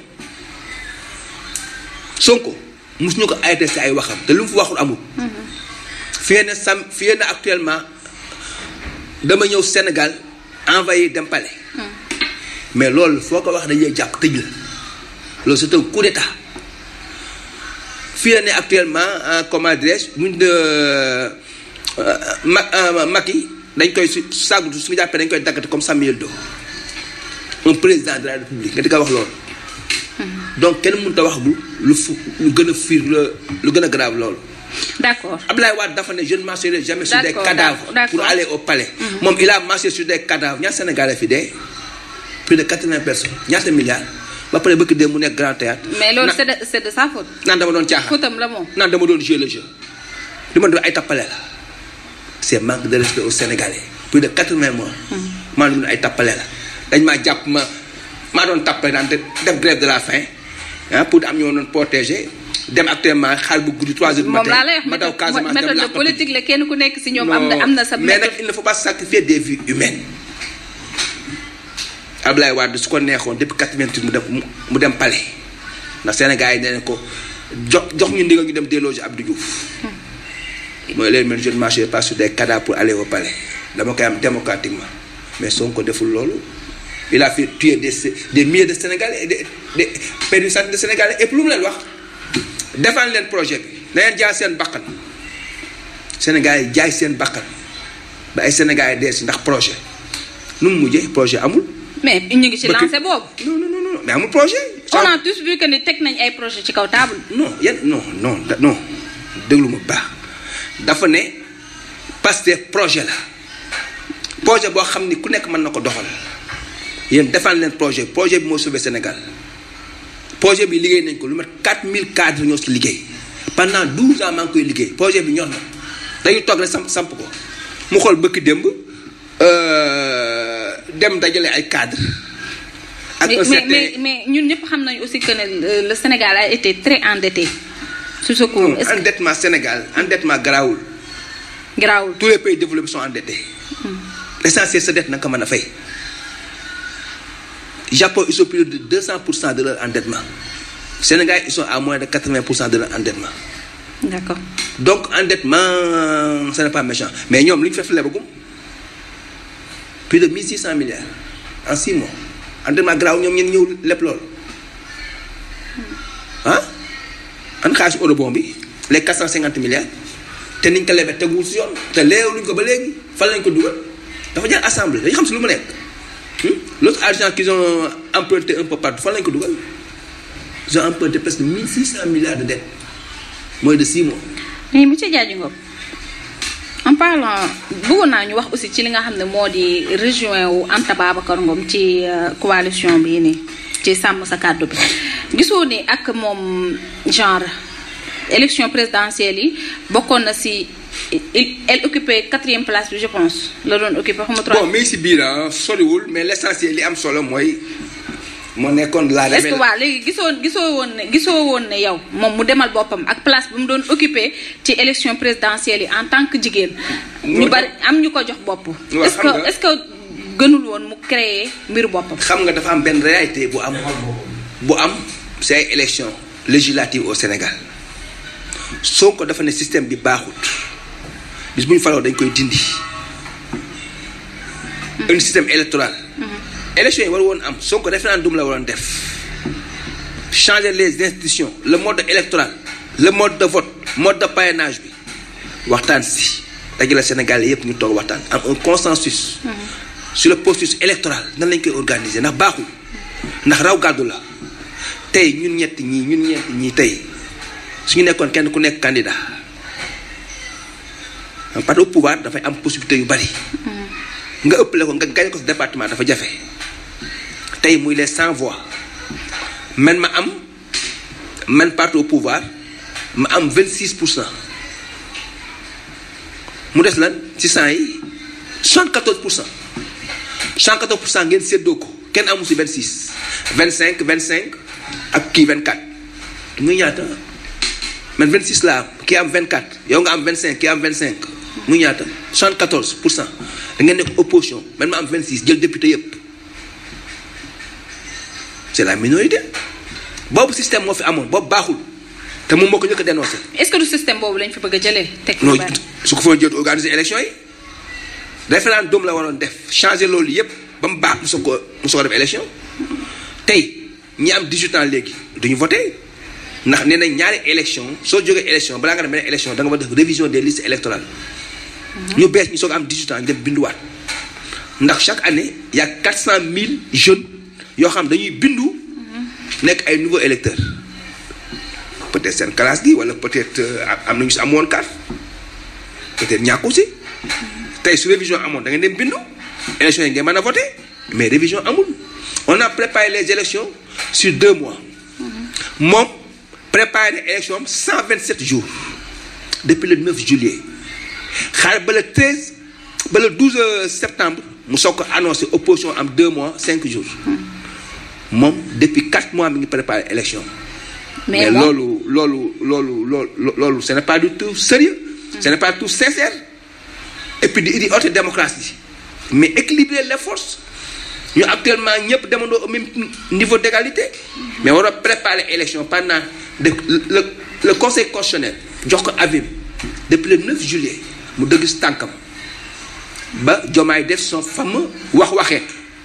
Sonko musuñu ko arrêté ci ay waxam te lu mu fi waxul amul. fii na sam fii na actuellement dama ñëw Sénégal envoyé dem palais mais loolu foo ko wax dañuy jàpp tëj la loolu c'est un coup d'état fii la ne actuellement en comment dirais-je buñ de ma Macky dañ koy su sàggu su jàppee dañ koy daggate comme Samuel Doe un président de la République nga di ko wax loolu donc kenn mënut a wax bu lu fu lu gën a fiir la lu gën a grave loolu d'accord Abdoulaye Wade dafa ne je ne marcherai jamais sur des D'accord, cadavres d'accord. pour aller au palais moom il a marché sur des cadavres ñaata Sénégalais fi dee plus de 80 personnes ñaata milliards ba pare bëgg dee mu nekk grand théâtre mais loolu Na- c'est de c'est de sa faute. naan dama doon caaxaan fautam la moom. naan dama doon jouer le jeu li ma doon ay tappale la c'est manque de respect aux Sénégalais plus de 80 mois maa doon ay tappale la dañ maa jàpp ma maa doon tappale naan def def grève de la faim ah pour am ñoo doon protéger dem actuellement xaal bu guddi 3 heures du moom matin laa lay wax ma daw Casamance dem méthode de làqatu. politique la kenn ku nekk si ñoom am na am na sa mais nag méthode. il ne faut pas sacrifier des vies humaines Abdoulaye Wade su ko neexoon depuis 88 mu dem mu dem palais ndax Sénégal yi nee nañ ko jox jox ñu ndigal ñu dem déloger Abdou Diouf mooy leen man je ne marcherai pas sur des cadavres pour aller au palais dama koy am démocratiquement mais Sonko deful loolu il a fait tuer des des milliers de Sénégalais et des des perdu centaines de Sénégalais et puis lu mu leen wax defal leen projet bi na leen jaay seen bakkan Sénégal yi jaay seen bakkan ba ay Sénégalais dee si ndax projet nu mu mujjee projet amul. mais ñu ngi ci Bëgg- lancé boobu. non non non non mais amul projet. on a tous vu que ni teg nañ ay projet ci kaw table. non yan non non da- non déglu ma bu baax dafa ne Pastef projet la projet boo xam ni ku nekk mën na ko doxal yéen defal leen projet projet bi moo sauvé Sénégal projet bi liggéey nañ ko lu mat 4000 cadres ñoo ci liggéey pendant 12 ans maa ngi koy liggéey projet bi ñor na dañu toog rek samp samp ko mu xool bëkk démb euh, dem dajale ay cadres. ak mais un mais certain mais mais ñun ñëpp xam nañu aussi que ne le- le Sénégal a été très endetté sur ce coup. Non, est-ce que endettement Sénégal endettement garaawul garaawul. tous les pays développés sont endettés l'essentiel sa dette na nga ko mën a fay Japon ils sont plus de 200 pour cent de leur endettement Sénégal ils sont à moins de 80 pour cent de leur endettement d'accord donc endettement ce n'est pas méchant mais ñoom li ñu fef lebagum plus de 1600 milliards en 6 mois endettement garaaw ñoom ñeen ñëw lépp loolu ah an xaalis eurobond bi les 450 milliards te niñ ko lebee teguwul si yoon te leew luñ ko ba léegi fan lañ ko dugal dafa jaar assemblée dañu xam si lu mu nekk hmm? l'autre argent qu'ils ont emprunté un peu partout fan lañ ko dugal ils ont emprunté presque 1600 milliards de dettes moins de 6 mois mais monsieur Diadji Ngom en parlant bëggoon naa ñu wax aussi ci li nga xam ne moo di rejoint wu Anta Babacar Ngom ci coalition bii nii ci sàmm sa kàddu bi gisoo ni ak moom genre élection présidentielle yi bokkoon na si elle occupait quatrième place bi je pense la doon occupé xaw ma bon mais si biir soriwul mais l' essentiel li am solo mooy moo nekkoon la. est ce que waaw léegi gisoo gisoo woon ne gisoo woon ne yow moom mu demal boppam ak place bi mu doon occupé ci élection présidentielle yi en tant que jigéen. ñu bari am ñu ko jox bopp. est ce que est ce que gënul woon mu créer mbiru boppam. xam nga dafa am benn réalité bu am bu am si ay élection législative au Sénégal Sonko dafa ne système bi baaxut bis bu ñu faloo dañ koy dindi. un système électoral. élection yi war woon am Sonko référendum la waroon def changer les institutions le mode électoral le mode de vote mode de parrainage bi waxtaan si dajale Sénégal yépp ñu toog waxtaan am un consensus. sur le processus électoral nan lañ koy organiser ndax baaxul ndax raw gàddu la tey ñun ñett ñii ñun ñett ñii tey suñu nekkoon kenn ku nekk candidat parce que au pouvoir dafay am possibilité yu bari. nga ëppale ko nga gañ ko si département dafa jafe tey muy les cent voix man ma am man parti au pouvoir ma am vingt six pour cent mu des lan ci cent yi soixante quatorze pour cent soixante quatorze pour cent ngeen séddoo ko kenn amu si vingt six vingt cinq vingt cinq ak kii vingt quatre muy ñaata man vingt six laa am kii am vingt quatre yow nga am vingt cinq kii am vingt cinq muy ñaata soixante quatorze pour cent da ngeen nekk opposition man ma am 26 jël député yépp c'est la minorité boobu système moo fi amoon boobu baaxul te moom moo ko njëkk a dénoncé. est-ce que du système boobu lañ fi bëgg a jëlee. teg non su ko fa jot organiser élection yi référendum la waroon def changer loolu yépp ba mu baax mu soog ko mu soog a def élection tey ñi am 18 ans léegi duñu voté ndax nee nañ ñaari élection soo jógee élection balaa nga dem beneen élection da nga war def révision des listes électorales. ñu bees ñu soog am 18 ans ñu dem binduwaat ndax chaque année y a 400 000 jeunes yoo xam dañuy bindu nekk ay nouveaux électeurs peut-être seen classe gi wala peut-être am nañu si amoon carte peut-être ñàkku si tey su révision amoon da ngeen dem bindu élection yi ngeen mën a voter mais révision amul on a préparé les élections sur deux mois moom préparé na élection am 127 jours depuis le 9 juillet. xaar ba le 13 ba le 12 septembre mu soog ko annoncé opposition am 2 mois 5 jours moom depuis 4 mois mi ngi préparé élection. mais loolu loolu loolu loolu loolu ce n'est pas du tout sérieux ce n'est pas tout sincère et puis di di haute démocratie mais équilibrer les forces ñu actuellement ñëpp demandoo au même niveau d'égalité mais war a préparer élection pendant de le le conseil constitutionnel jox ko avis depuis le 9 juillet. mu dëgg si tànkam ba Diomaye def son fameux wax waxee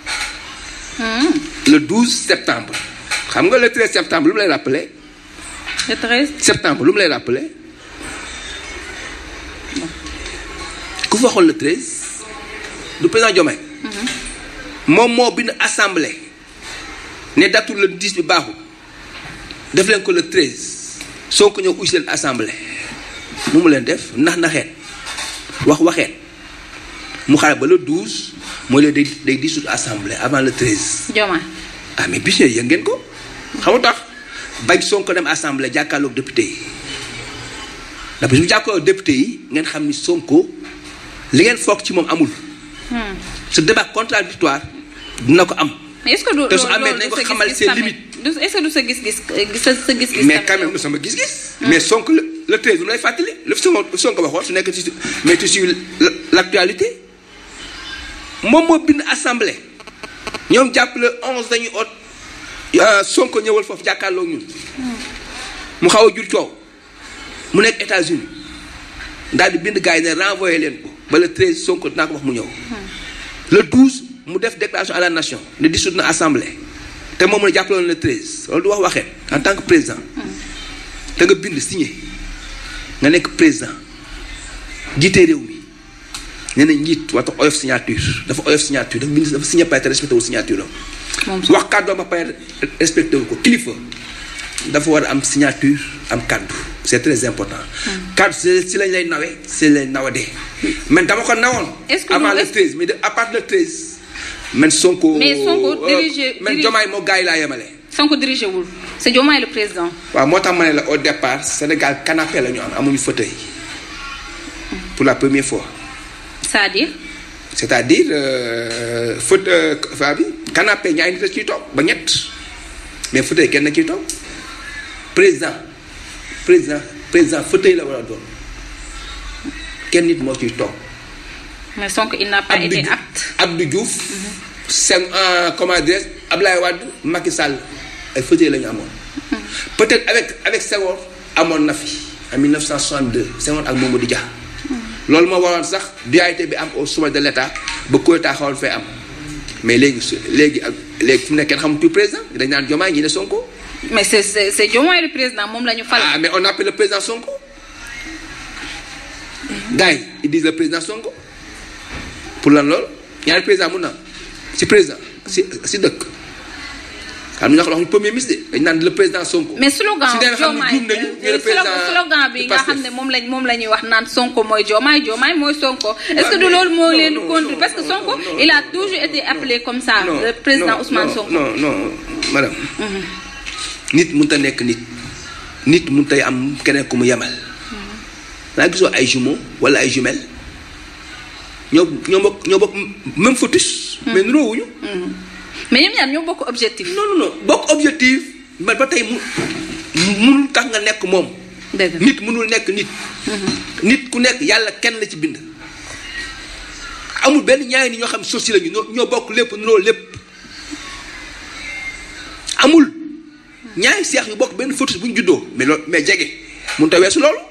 le 12 septembre xam nga le 13 septembre lu mu lay rappelé. le 13 septembre lu mu lay rappelé ku fa xool le 13 du président Diomaye. moom moo bind assemblée ne datul le 10 bi baaxul def leen ko le 13 soo ko ñëw uy leen assemblée nu mu leen def nax naxeet. wax waxeet mu xaar ba le 12 mooy le day day dissoudre assemblée avant le 13. Diomaye. ah mais bis yëg ngeen ko. xam nga tax bañ Sonko dem assemblée jàkkaarloog député yi ndax bis bu jàkkaarloog député yi ngeen xam ni Sonko li ngeen foog ci moom amul. ce débat contradictoire dina ko am. mais est-ce que du te su amee nañ ko xamal ses limites. est-ce que du sa gis-gis sa sa gis-gis. mais quand même du sama gis-gis. mais Sonko le le 13 lu lay fàttali lu Sonko Sonko waxoon su nekk ci mais tu suis l'actualité moom moo bind assemblée ñoom jàpp le 11 dañuy ot Sonko ñëwal foofu jàkkaarloo ñun. mu xaw a jur coow mu nekk États-Unis daal di bind gars yi ne renvoyé leen ko ba le 13 Sonko dinaa ko wax mu ñëw. le 12 mu def déclaration à la nation ne dissoudre na assemblée te moom mu ne jàppale woon le 13 loolu du wax waxee en tant que président. te nga bind signé nga nekk président jiite réew mi nee na njiit waxta oyof signature dafa oyof signature dafa bind dafa signé pare te respecté wu signature am. wax kàddu ba pare respecté wu ko kilifa dafa war a am signature am kàddu c'est très important. car si si lañ lay nawee si lañ nawadee. man dama ko nawoon. Est-ce que avant nous- le est-ce- 13 mais de à partir le 13. man Sonko. Mais Sonko euh, dirigé- man dirigé- Diomaye moo gars yi laa yemale. Sonko dirigé wul c'est Diomaye le président. waaw moo tax ma ne la au départ Sénégal canapé la ñu am amuñu fauteuil pour la première fois. c'est-à-dire c'est-à-dire euh, fauteuil fa bi canapé ñaari nit a ciy toog ba ñett mais fauteuil kenn na ciy toog président président président fauteuil la war a doon kenn nit moo ciy toog. mais Sonko il n'a pas Abdou été Diouf apte. Abdou Diouf. Sen euh, comment dirais Ablaye Wade Macky Sall ay fauteuil la ñu amoon. peut-être avec avec Senghor amoon na fi en 1962 Senghor ak Mamadou Dia. loolu moo waroon sax dualité bi am au sommet de l'État ba coup d'État xawoon fee am mais léegi su léegi ak léegi fu mu nekk kenn xamatul président dañ naan Diomaye ñi ne Sonko. mais c'est c'est c'est Diomaye le président moom la ñu fal. ah mais on appelle le président Sonko. gars yi ils disent le président Sonko pour lan loolu ñaari président mun na si président si si dëkk xam nga wax ñu premier ministre de dañ naan le président Sonko. mais slogan si dee nga xam ne Diomaye juum nañu ñu le président slogan bi du nga Pastef. xam ne moom lañ moom la ñuy wax naan Sonko mooy Diomaye Diomaye mooy Sonko est-ce que du mais- loolu moo non, leen non, conduire non, parce que non, Sonko non, il a non, toujours été appelé comme ça non le président non, Ousmane non, Sonko non non madame. nit mënut a nekk nit. nit mënut a am keneen ku mu yemal. naa gisoo ay jumeaux wala ay jumelles ñoo ñoo bokk ñoo bokk même fœtus. mais niroowuñu. mais ñoom ñaar ñoo bokk objectif non non non bokk objectif mais ba tey mu munul tax nga nekk moom. dëgg la. nit mënul nekk nit. nit ku nekk yàlla kenn la ci bind. amul benn ñaari nit ñoo xam sosi lañu ñoo ñoo bokk lépp nuroo lépp amul ñaari seex yu bokk benn fœtus bu ñu juddoo mais loolu mais jege mënut a weesu loolu.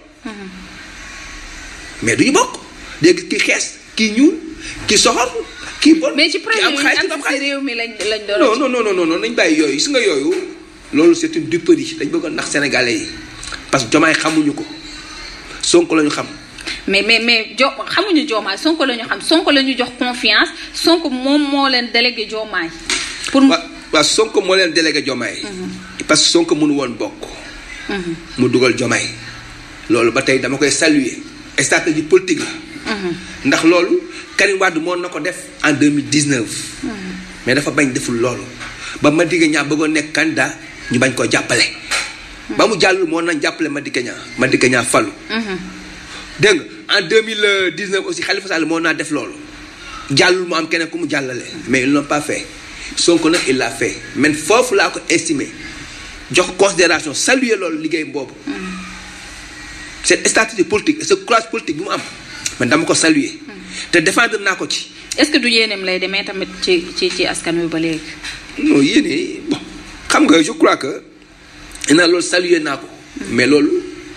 mais du ñu bokk léegi kii xees kii ñuul kii soxor kii bon. mais ci kii projet am yi xaalis am kii am ci xaalis. réew mi lañ lañ non doon non non non non nañ bàyyi yooyu gis nga yooyu loolu c'est une duperie dañ bëgg a nax sénégalais yi parce que jomaay xamuñu ko sonko la ñu xam mais mais mais jo xamuñu Diomaye Sonko la ñu xam Sonko la ñu jox confiance Sonko moom moo leen délégué Diomaye pour mu waa waa sonko moo leen délégué jomaay parce que sonko mënu woon bokk mu dugal jomaay loolu ba tey dama koy saluer stratégie politique la ndax loolu Karim Wade moo na ko def en 2019 mais dafa bañ deful loolu ba Madické Niang bëggoon nekk candidat ñu bañ koo jàppale ba mu jàll moo nañ jàppale Madické Niang Madické Niang falu dégg nga en 2019 aussi Khalifa Sall moo naa def loolu jàllul mu am keneen ku mu jàllale mais ils l'ont pas fait Sonko nag il l'a fait mais foofu laa ko estimé jox considération saluer loolu liggéey boobu cette stratégie politique et ce courage politique bi mu am man dama ko saluer te défendre naa ko ci est-ce que du yéeneem lay demee tamit ci ci ci askan wi ba léegi non yéene bon xam nga je crois que na loolu saluer naa ko mais loolu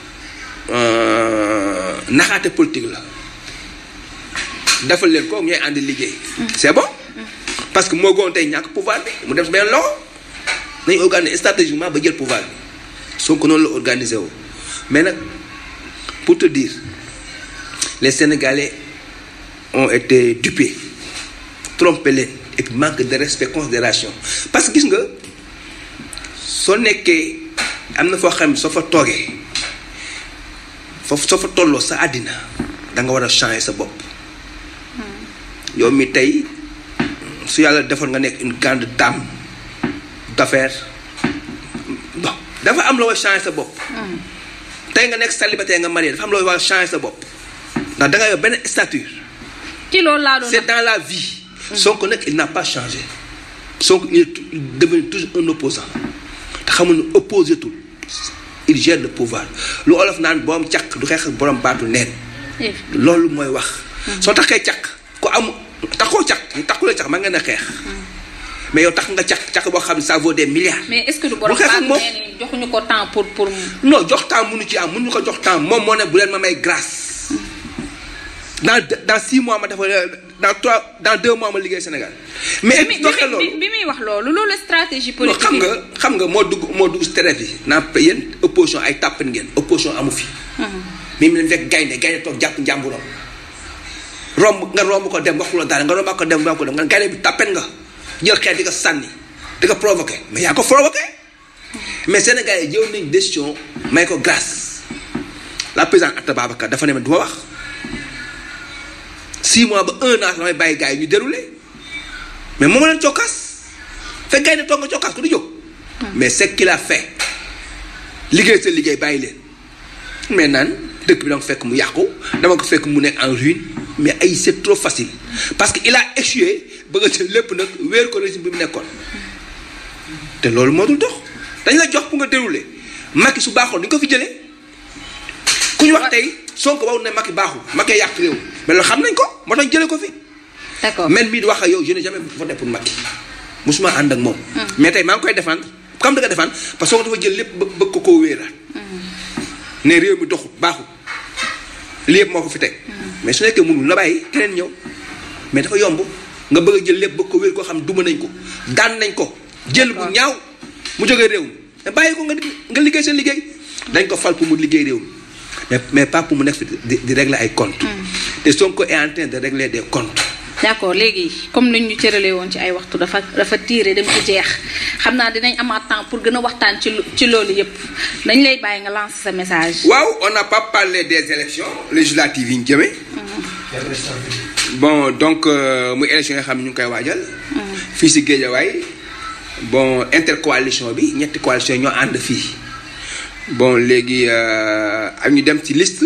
euh, naxaate politique la defal leen ko ñooy ànd liggéey c'est bon parce que moo goon tey ñàkk pouvoir bi mu def benn loxo nañu organiser stratégiquement ba jël pouvoir bi Sonko noonu la organiser wu mais nag pour te dire les Sénégalais ont été dupés trompé leen et puis manque de respect considération parce que gis nga soo nekkee am na foo xam ne soo fa toogee foofu soo fa tolloo sa àddina da nga war a changer sa bopp yow mi tey su yàlla defoon nga nekk une grande dame d'affaires bon dafa am loo war a changer sa bopp tey nga nekk célibataire nga marié dafa am loo war a changer sa bopp ndax da nga yor benn stature ci loolu laa doon c'est dans la vie Sonko nag il n'a pas changé Sonko il est tou- il est devenu toujours un opposant te xamul ne opposé tul il gère le pouvoir lu olof naan borom càq du xeex ak borom baatu neen Eh, loolu mooy wax soo taxee càq ku am taxoo càq ñu taxulee càq ma ngeen a xeex mais yow tax nga càq càq boo xam ne ça vaut des milliards mais est-ce que du borom Bu xeex ak baatu moom. nee ni joxuñu ko temps pour pour non jox temps mënu ci am mënuñu ko jox temps moom moo ne bu leen ma may grâce dans dans six mois ma dafa dans trois dans deux mois ma liggéey Sénégal mais bi doxee bi loolu bi muy wax loolu loolu stratégie non politique xam bi. nga xam nga moo dugg moo dugg si terrain bi naan yéen opposition ay tàppan ngeen opposition amu fi. mais mu leen fekk gaynde gaynde toog jàpp njàmburam romb nga romb ko dem waxuloo dara nga romb ko dem romb ko dem nga gaynde bi tàppen nga jël xeet di ko sànni di ko provoqué mais yaa ko provoqué mais Sénégal yi jël nañ décision may ko grâce la présidente Atta Babacar dafa ne ma du ma wax six mois ba un an damay bàyyi gars yi ñu déroulé mais moom leen cokkaas fekk gars yi ne toog nga cokkaas ko du jóg. mais c'est qu'il a fait liggéey sa liggéey bàyyi leen mais naan dëkk bi dama ko fekk mu yàqu dama ko fekk mu nekk en ruine mais ay c'est trop facile parce que il a échoué bëgg a jël lépp nag wéer ko régime bi mu nekkoon te loolu moo dul dox dañ la jox pour nga déroulé Macky su baaxoon duñ ko fi jëlee ku ñu wax tey Sonko waw ne Macky baaxul Macky yàq réew mais loolu xam nañ ko moo tax jëlee ko fi d'accord man mii di wax ak yow je n'ai jamais voté pour Macky musuma ànd ak moom mais tey maa ngi koy défendre comme da nga défendre parce que Sonko dafa jël lépp bëgg bëgg ko koo wéeraat ne réew mi doxul baaxul lii yëpp moo ko fi teg mais su nekkee mënul na bàyyi keneen ñëw mais dafa yomb nga bëgg a jël lépp bëgg ko wéer koo xam duma nañ ko daan nañ ko jël bu ñaaw mu jógee réew mi mais bàyyi ko nga nga liggéey seen liggéey dañ ko fal pour mu liggéey réew mi mais mais pas pour mu nekk fi di di régler ay comptes te Sonko est en train de régler des comptes d'accord léegi comme niñ ñu cëralee woon ci ay waxtu dafa dafa tiire dem ci jeex xam naa dinañ amaat temps pour gën a waxtaan ci ci loolu yépp dañ lay bàyyi nga lancer sa message. waaw on n'a pas parlé des élections législatives yi ñu jëmee. bon donc muy élection yi nga xam ne ñu ngi koy waajal. fii si Guédiawaye bon intercoalition bi ñetti coalition ñoo ànd fii bon léegi ak ñu dem ci liste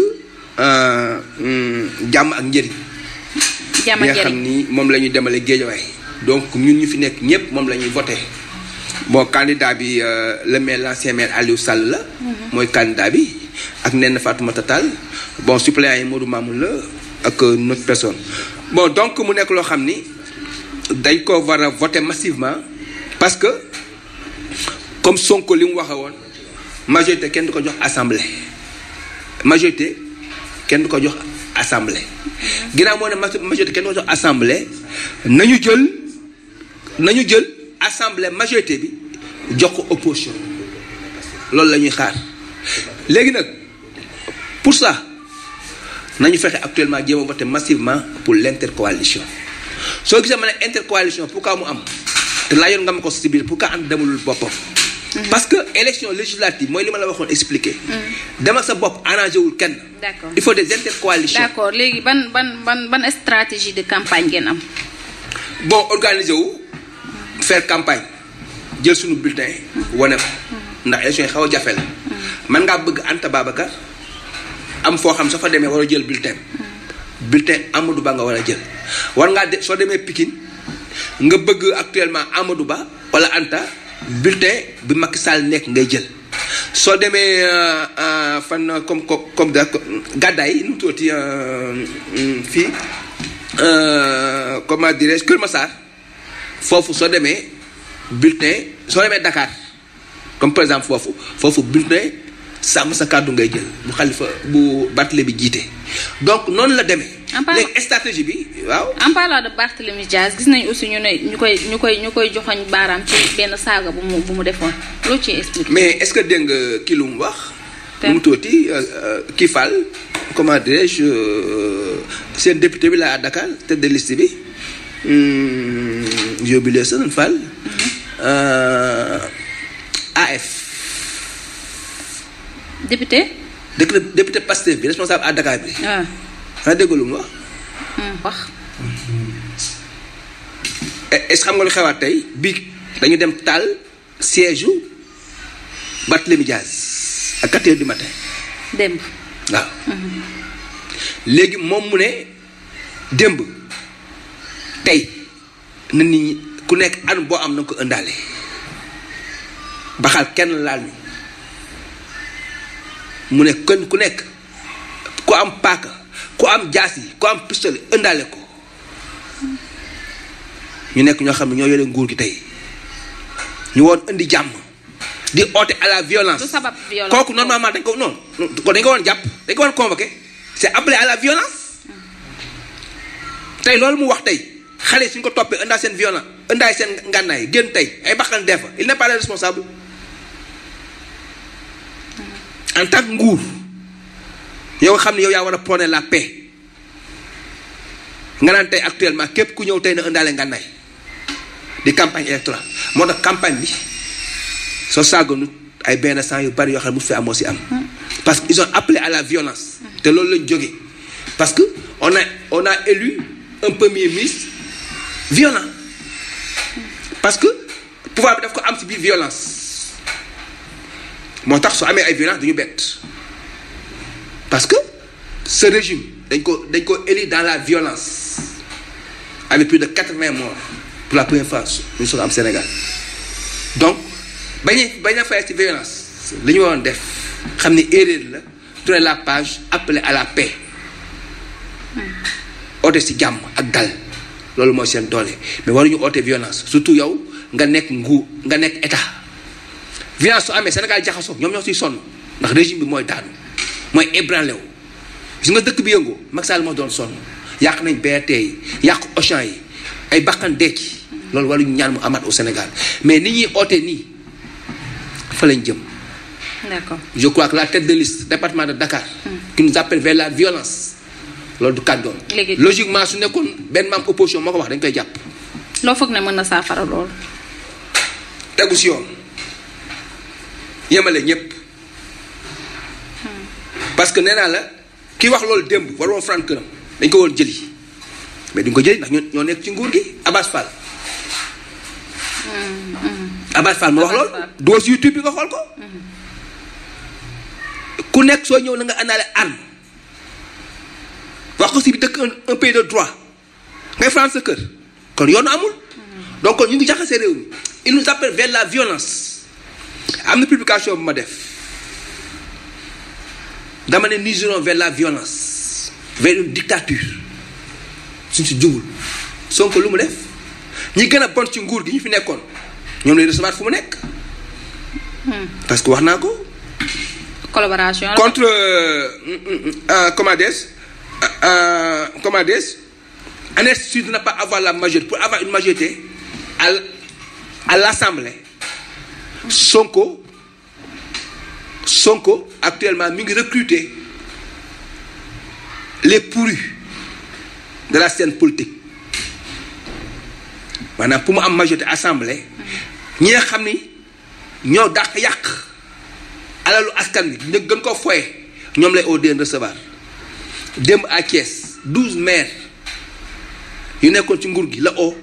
jàmm ak njëriñ. jàmm bi ak nga xam njëriñ ni moom la ñu demale Guédiawaye donc ñun ñu fi nekk ñëpp moom la ñuy voté bon candidat bi euh, le maire l'ancien maire Aliou Sall la. mooy candidat bi ak Néné Fatoumata Tall bon suppléant yi Modou Mamoun la ak euh, notre personne. bon donc mu nekk loo xam ni dañ ko war a voté massivement parce que comme Sonko li mu waxe woon majorité kenn du ko jox assemblée majorité kenn du ko jox assemblée. ginnaaw moo ne ma- majorité kenn du ko jox assemblée nañu jël nañu jël assemblée majorité bi jox ko opposition loolu la ñuy xaar léegi nag pour ça nañu fexe actuellement jéem a voter massivement pour l'intercoalition soo gisee ma ne intercoalition pourquoi mu am te laajoon nga ma ko si biir pourquoi ànd demalul boppam. parce que élection législative mooy li ma la waxoon expliquer. dem ak sa bopp arrangé wul kenn. D'accord. il faut des intercoalitions. d'accord léegi ban ban ban ban stratégie de campagne ngeen am. bon organiser wu faire campagne jël suñu bulletin wane ko ndax élection yi xaw a jafe la man ngaa bëgg Anta Babacar am foo xam soo fa demee war a jël bulletin bulletin Amadou Ba nga war a jël war ngaa de soo demee Pikine nga bëgg actuellement Amadou Ba wala Anta bulletin bi Macky Sall nekk ngay jël soo demee euh, euh, fan comme comme comme da gàddaay nu mu tuddati euh, mm, fii euh, comment dirais-je Kër Massar foofu soo demee bulletin soo demee Dakar comme par exemple foofu foofu bulletin sàmm sa kàddu ngay jël bu xalifa bu Barthélémy bi jiite donc noonu la demee. En parlant- léegi stratégie bi waaw. en parlant de Barthélémy Diaz gis nañ aussi ñu ne ñu koy ñu koy ñu koy joxoñ baaraam ci benn saaga bu mu bu mu defoon loo ciy expliqué. mais est-ce que dégg nga kii lu mu wax. Te- lu mu tuuti kii Fall comment dirais-je euh, seen député bi la à Dakar tête de liste bi hum, j'ai oublié son nom Fall. Euh, AF. député. député député Pastef bi responsable à Dakar bi. ah xanaa dégg lu mu wax. hum, wax. est ce que xam nga lu xewaat tey bii dañu dem taal siège u Barthélémy Diaz à 4 heures du matin démb. waaw. léegi moom mu ne démb tey na nit ñi ku nekk an boo am na nga ko ëndaale baxal kenn laal ñu mu ne kenn ku nekk ku am paaka ku am jaas yi ku am pistolet ëndaale ko ñu nekk ñoo xam ne ñoo yore nguur gi tey ñu woon indi jàmm di oote à la violence du sabab violence kooku normalement dañ ko non ko dañ ko woon jàpp dañ ko woon convoqué c'est appelé à la violence tey loolu mu wax tey xale suñ ko toppee ëndaa seen violence ëndaay seen ngànnaay génn tey ay bakkan dee fa il n'est pas le responsable en tant que nguur yow nga xam ne yow yaa war a prôner la paix nga naan tey actuellement képp ku ñëw tey na ëndaale ngànnaay di campagne électorale moo tax campagne bi soo saagoonu ay benn sang yu bari yoo xam ne mu fi amoo si am parce que ils ont appelé à la violence te loolu lañ jógee parce que on a on a élu un premier ministre violent parce que pouvoir bi daf ko am ci biir violence moo tax su amee ay violence duñu bett parce que ce régime dañ ko dañ ko élu dans la violence avec plus de quatre-vingts morts pour la première fois ñu soog am Sénégal donc bañ a bañ a fay ci violence li ñu waroon def xam ni erreur la tourner la page appeler à la paix oote ci jàmm ak dal loolu mooy seen doole mais waruñu oote violence surtout yow nga nekk nguur nga nekk état violence su amee Sénégal jaxasoo ñoom ñoo ciy sonn ndax régime bi mooy daanu mooy ébranlé wu gis nga dëkk bi yëngoo Macky Sall moo doon sonn yàq nañ BRT yi yàq Auchan yi ay bakkan dee ci loolu waruñu ñaan mu amaat au Sénégal mais ni ñuy oote nii fa lañ jëm d'accord je crois que la tête de liste département de Dakar qui nous appelle vers la violence loolu du kàddoon Léegi- logiquement su nekkoon benn membre opposition moo ko wax dañ koy jàpp loo foog ne mën na saafara loolu tegu si yoon yemale ñëpp parce que nee naa la ki wax loolu démb war woon franc këram dañ ko woon jëli mais duñ ko jëli ndax ñoo ñoo nekk ci nguur gi Abbas Fall Abbas Fall moo wax loolu Abbas Fall. doo si YouTube bi nga xool ko ku nekk soo ñëw na nga àndaale arme wax ko si bi dëkk un un pays de droit ngay faral sa kër kon yoonu amul donc kon ñu ngi jaxase réew mi il nous appelle vers la violence am na publication bu ma def dama ne nous irons vers la violence vers une dictature suñ si jubul Sonko lu mu def ñi gën a bon ci nguur gi ñu fi nekkoon ñoom lay recevoir fu mu nekk parce que wax naa ko collaboration la contre euh, euh, comment dire euh, comment dire Agnès Sud n'a pas avoir la majorité pour avoir une majorité à l- à l'Assemblée Sonko Sonko actuellement mi ngi recruter les pourris de la scène politique maanaam pour mu am majorité assemblée ñi nga xam ni ñoo dàq yàq alalu askan bi ñu gën koo foye ñoom lay au deen recevoir démb à Thiès douze maires yu nekkoon ci nguur gi la oo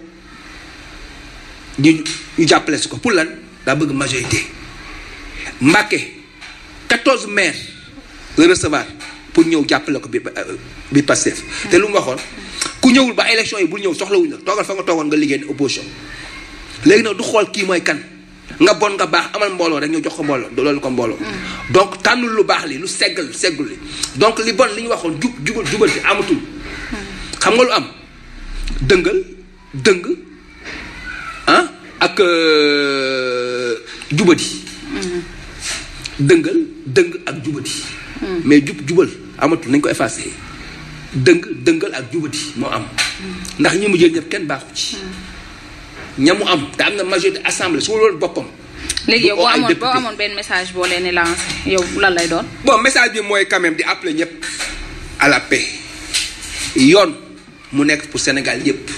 ñu ñu jàppale si ko pour lan daa bëgg majorité Mbacké quatorze maires la recevoir pour ñëw jàppale ko bi bi Pastef te lu mu waxoon ku ñëwul ba élection yi bul ñëw soxlawuñ la toogal fa nga toogoon nga liggéey ne opposition léegi nag du xool kii mooy kan nga bon nga baax amal mbooloo rek ñu jox ko mbooloo loolu ko mbooloo donc tànnul lu baax li lu seggal seggul li donc li bon li ñu waxoon jub jubal jubal ci amatul xam nga lu am dëngal dëng ah ak euh, jubadi dëngal dëng ak jubadi mais jub jubal amatul nañ ko effacé dëng dëngal ak jubadi moo am ndax ñi mu jël ñëpp kenn baaxu ci ñamu am te am na majorité assemblée su ma loolu boppam léegi yow du oo boo ay amoon boo député. amoon benn message boo leen di lancé yow lan lay doon bon message bi mooy quand même di appeler ñëpp à la paix yoon mu nekk pour Sénégal yëpp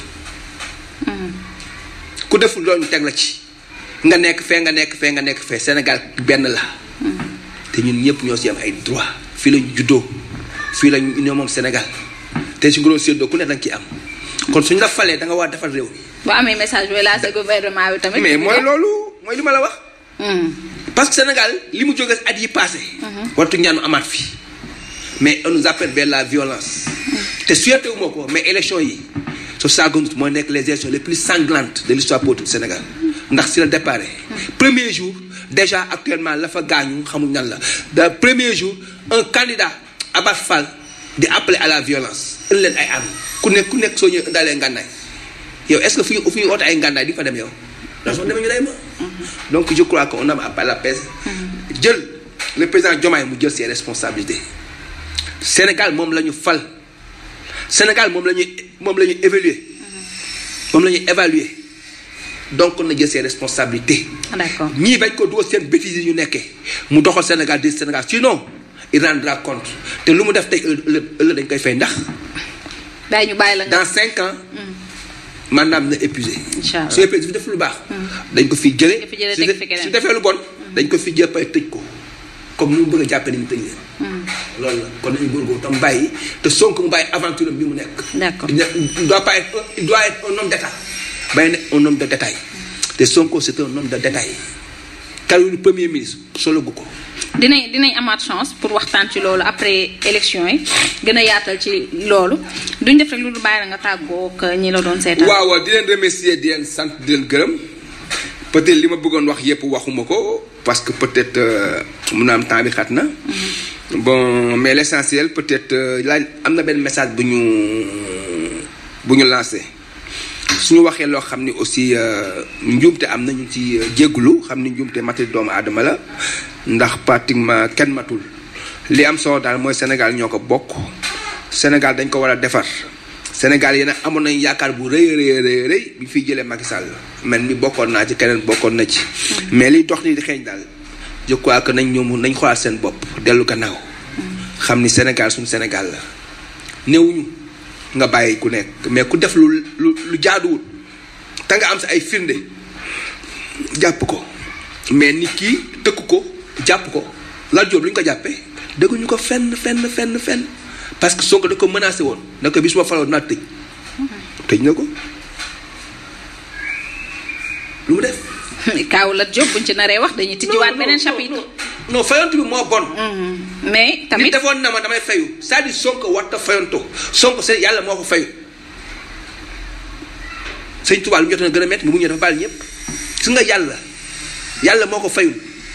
ku deful loolu ñu teg la ci nga nekk fee nga nekk fee nga nekk fee Sénégal benn la te ñun ñëpp ñoo si am ay droit fii lañu juddoo fii lañu ñoo moom Sénégal te su nga doon séddoo ku ne da nga ciy am kon suñu la falee da nga war a defal réew mi boo amee message booy lancé gouvernement bi tamit mais mooy loolu mooy li ma la wax Hmm. parce que Sénégal li mu jógee at yi passé wartu ñaanu amaat fi mais on nous appelle vers la violence te souhaité wu ma ko mais élection yi su saagonut mooy nekk les élections les plus sanglantes de l'histoire politique du Sénégal ndax si la départ premier jour déjà actuellement la fa gaañu xamuñ nan la da premier jour un candidat Abbas Fall di appeler à la violence indi leen ay armes ku nekk ku nekk soo ñëwee indaalee ngànnaay yow est-ce que fu ñu fu ñu oote ay ngànnaay di fa dem yow ndax soo demee ñu lay ma donc je crois qu'on a à la paix jël le président Diomaye mu jël ses responsabilités Sénégal moom la ñu fal Sénégal moom la ñuy moom la ñuy évaluer moom la ñuy évaluer donc na jël ses responsabilités d'accord ñii bañ ko dugal seen bêtises yi ñu nekkee mu doxal Sénégal di Sénégal sinon il rendra compte te lu mu def tey ëllëg ëllëg dañ koy fay ndax day ñu bàyyi la nga dans cinq ans maanaam na épuisé Inch'Allah. su épuisé fi def lu baax dañ ko fi jële Nga fi jëlee su teg de- fi keneen. su defee lu bon dañ ko fi jël pay tëj ko comme ni mu bëgg a jàppee ni mu tëj leen. loolu la kon nañu góorgóorlu tam bàyyi te Sonko mu bàyyi aventure bi mu nekk. D'accord. il ne- il doit pas être il doit être un homme d'état bàyyi nekk un homme de détail te Sonko c'est un homme de détail kalu premier ministre solo gu ko. dinañ dinañ amaat chance pour waxtaan ci loolu après élection yi gën a yaatal ci loolu duñ def rek lu dul bàyyi la nga tàggoo ak ñi la doon seetaan. waaw waaw di leen remercier di leen sant di leen gërëm peut-être li ma bëggoon wax yépp waxuma ko parce que peut-être euh, mun na am temps bi xat na. bon mais l'essentiel peut-être euh, laaj am na benn message bu ñu bu ñu lancé suñu waxee loo xam ni aussi euh, njuumte am na ñu ci euh, jéggulu xam ni njuumte matul doomu aadama la ndax pratiquement kenn matul li am solo daal mooy Sénégal ñoo ko bokk Sénégal dañ ko war a defar Sénégal yéen a amoon nañu yaakaar bu rëy a rëy a rëy rëy bi fiy jëlee Macky Sall man mi bokkoon naa ci keneen bokkoon na ci. mais liy dox ni di xeeñ daal je crois que nañ ñoom nañ xoolaat seen bopp dellu gannaaw. xam ni Sénégal suñu Sénégal la néewuñu nga bàyyi ku nekk mais ku def lu lu lu jaaduwul te nga am sa ay firnde jàpp ko mais nit ki tëkk ko jàpp ko Lat Diop lu ñu ko jàppee dégguñu ko fenn fenn fenn fenn parce que Sonko da ko menacé woon na ko bis ma faloo naa tëj tëj na ko lu mu def Kaaw Lat Diop buñ ci naree wax dañuy tijjiwaat beneen chapitre. non fayantu bi moo bon Mhm. mais nit tamit defoon na ma damay fayu c'est-à-dire Sonko warta fayanto Sonko c'est yàlla moo ko fayu sëñ Tuubaa lu mu jot na gën a métti mu ñëw dafa baal ñëpp gis nga yàlla yàlla moo ko fayul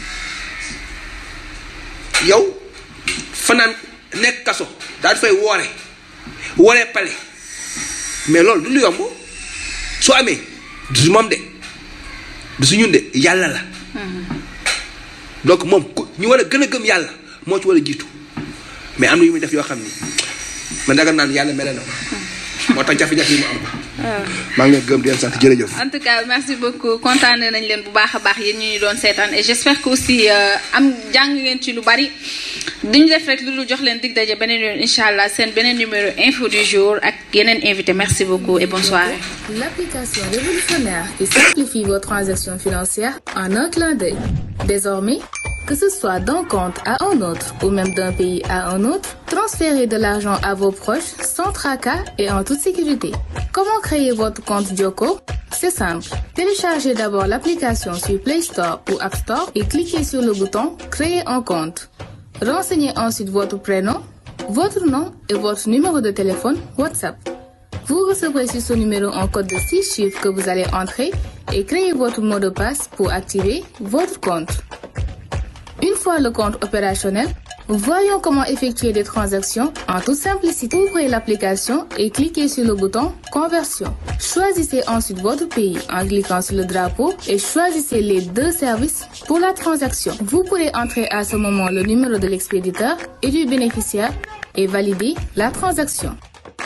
yow fanaan nekk kaso daal di fay woore wooree pale mais loolu du lu yomb su amee du su moom de du su ñun de yàlla la donc moom ku ñu war a gën a gëm yàlla moo ci war a jiitu mais am na yu muy def yoo xam ni man daga naan yàlla mere na ma moo tax jafe-jafe yi mu am ko maa ngi leen gëm di leen sant jërëjëf en tout cas merci beaucoup kontaane nañ leen bu baax a baax yéen ñu ñu doon seetaan et j'espère que aussi euh, am jàng ngeen ci lu bari duñu def rek lu dul jox leen dig daje beneen yoon incha allah seen beneen numéro info du jour ak yeneen invité merci beaucoup et bonne soirée. L'application révolutionnaire qui simplifie vos transactions financières en un clin d'œil. Désormais, que ce soit d'un compte à un autre ou même d'un pays à un autre, transférez de l'argent à vos proches sans tracas et en toute sécurité. Comment créer votre compte Joko C'est simple. Téléchargez d'abord l'application sur Play Store ou App Store et cliquez sur le bouton Créer un compte. Renseignez ensuite votre prénom, votre nom et votre numéro de téléphone WhatsApp. Vous recevrez sur ce numéro un code de 6 chiffres que vous allez entrer et créer votre mot de passe pour activer votre compte. Une fois le compte opérationnel, voyons comment effectuer des transactions en toute simplicité. Ouvrez l'application et cliquez sur le bouton Conversion. Choisissez ensuite votre pays en cliquant sur le drapeau et choisissez les deux services pour la transaction. Vous pourrez entrer à ce moment le numéro de l'expéditeur et du bénéficiaire et valider la transaction.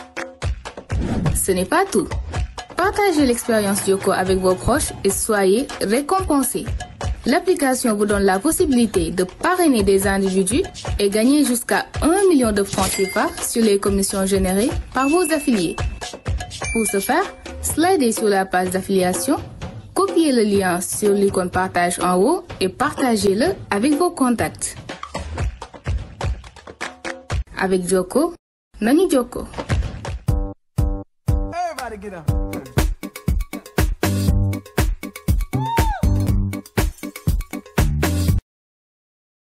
Ce n'est pas tout. Partagez l'expérience Yoko avec vos proches et soyez récompensés. L'application vous donne la possibilité de parrainer des individus et gagner jusqu'à 1 million de francs CFA sur les commissions générées par vos affiliés. Pour ce faire, slidez sur la page d'affiliation, copiez le lien sur l'icône partage en haut et partagez-le avec vos contacts. Avec Joko, Nani Joko. Everybody get up.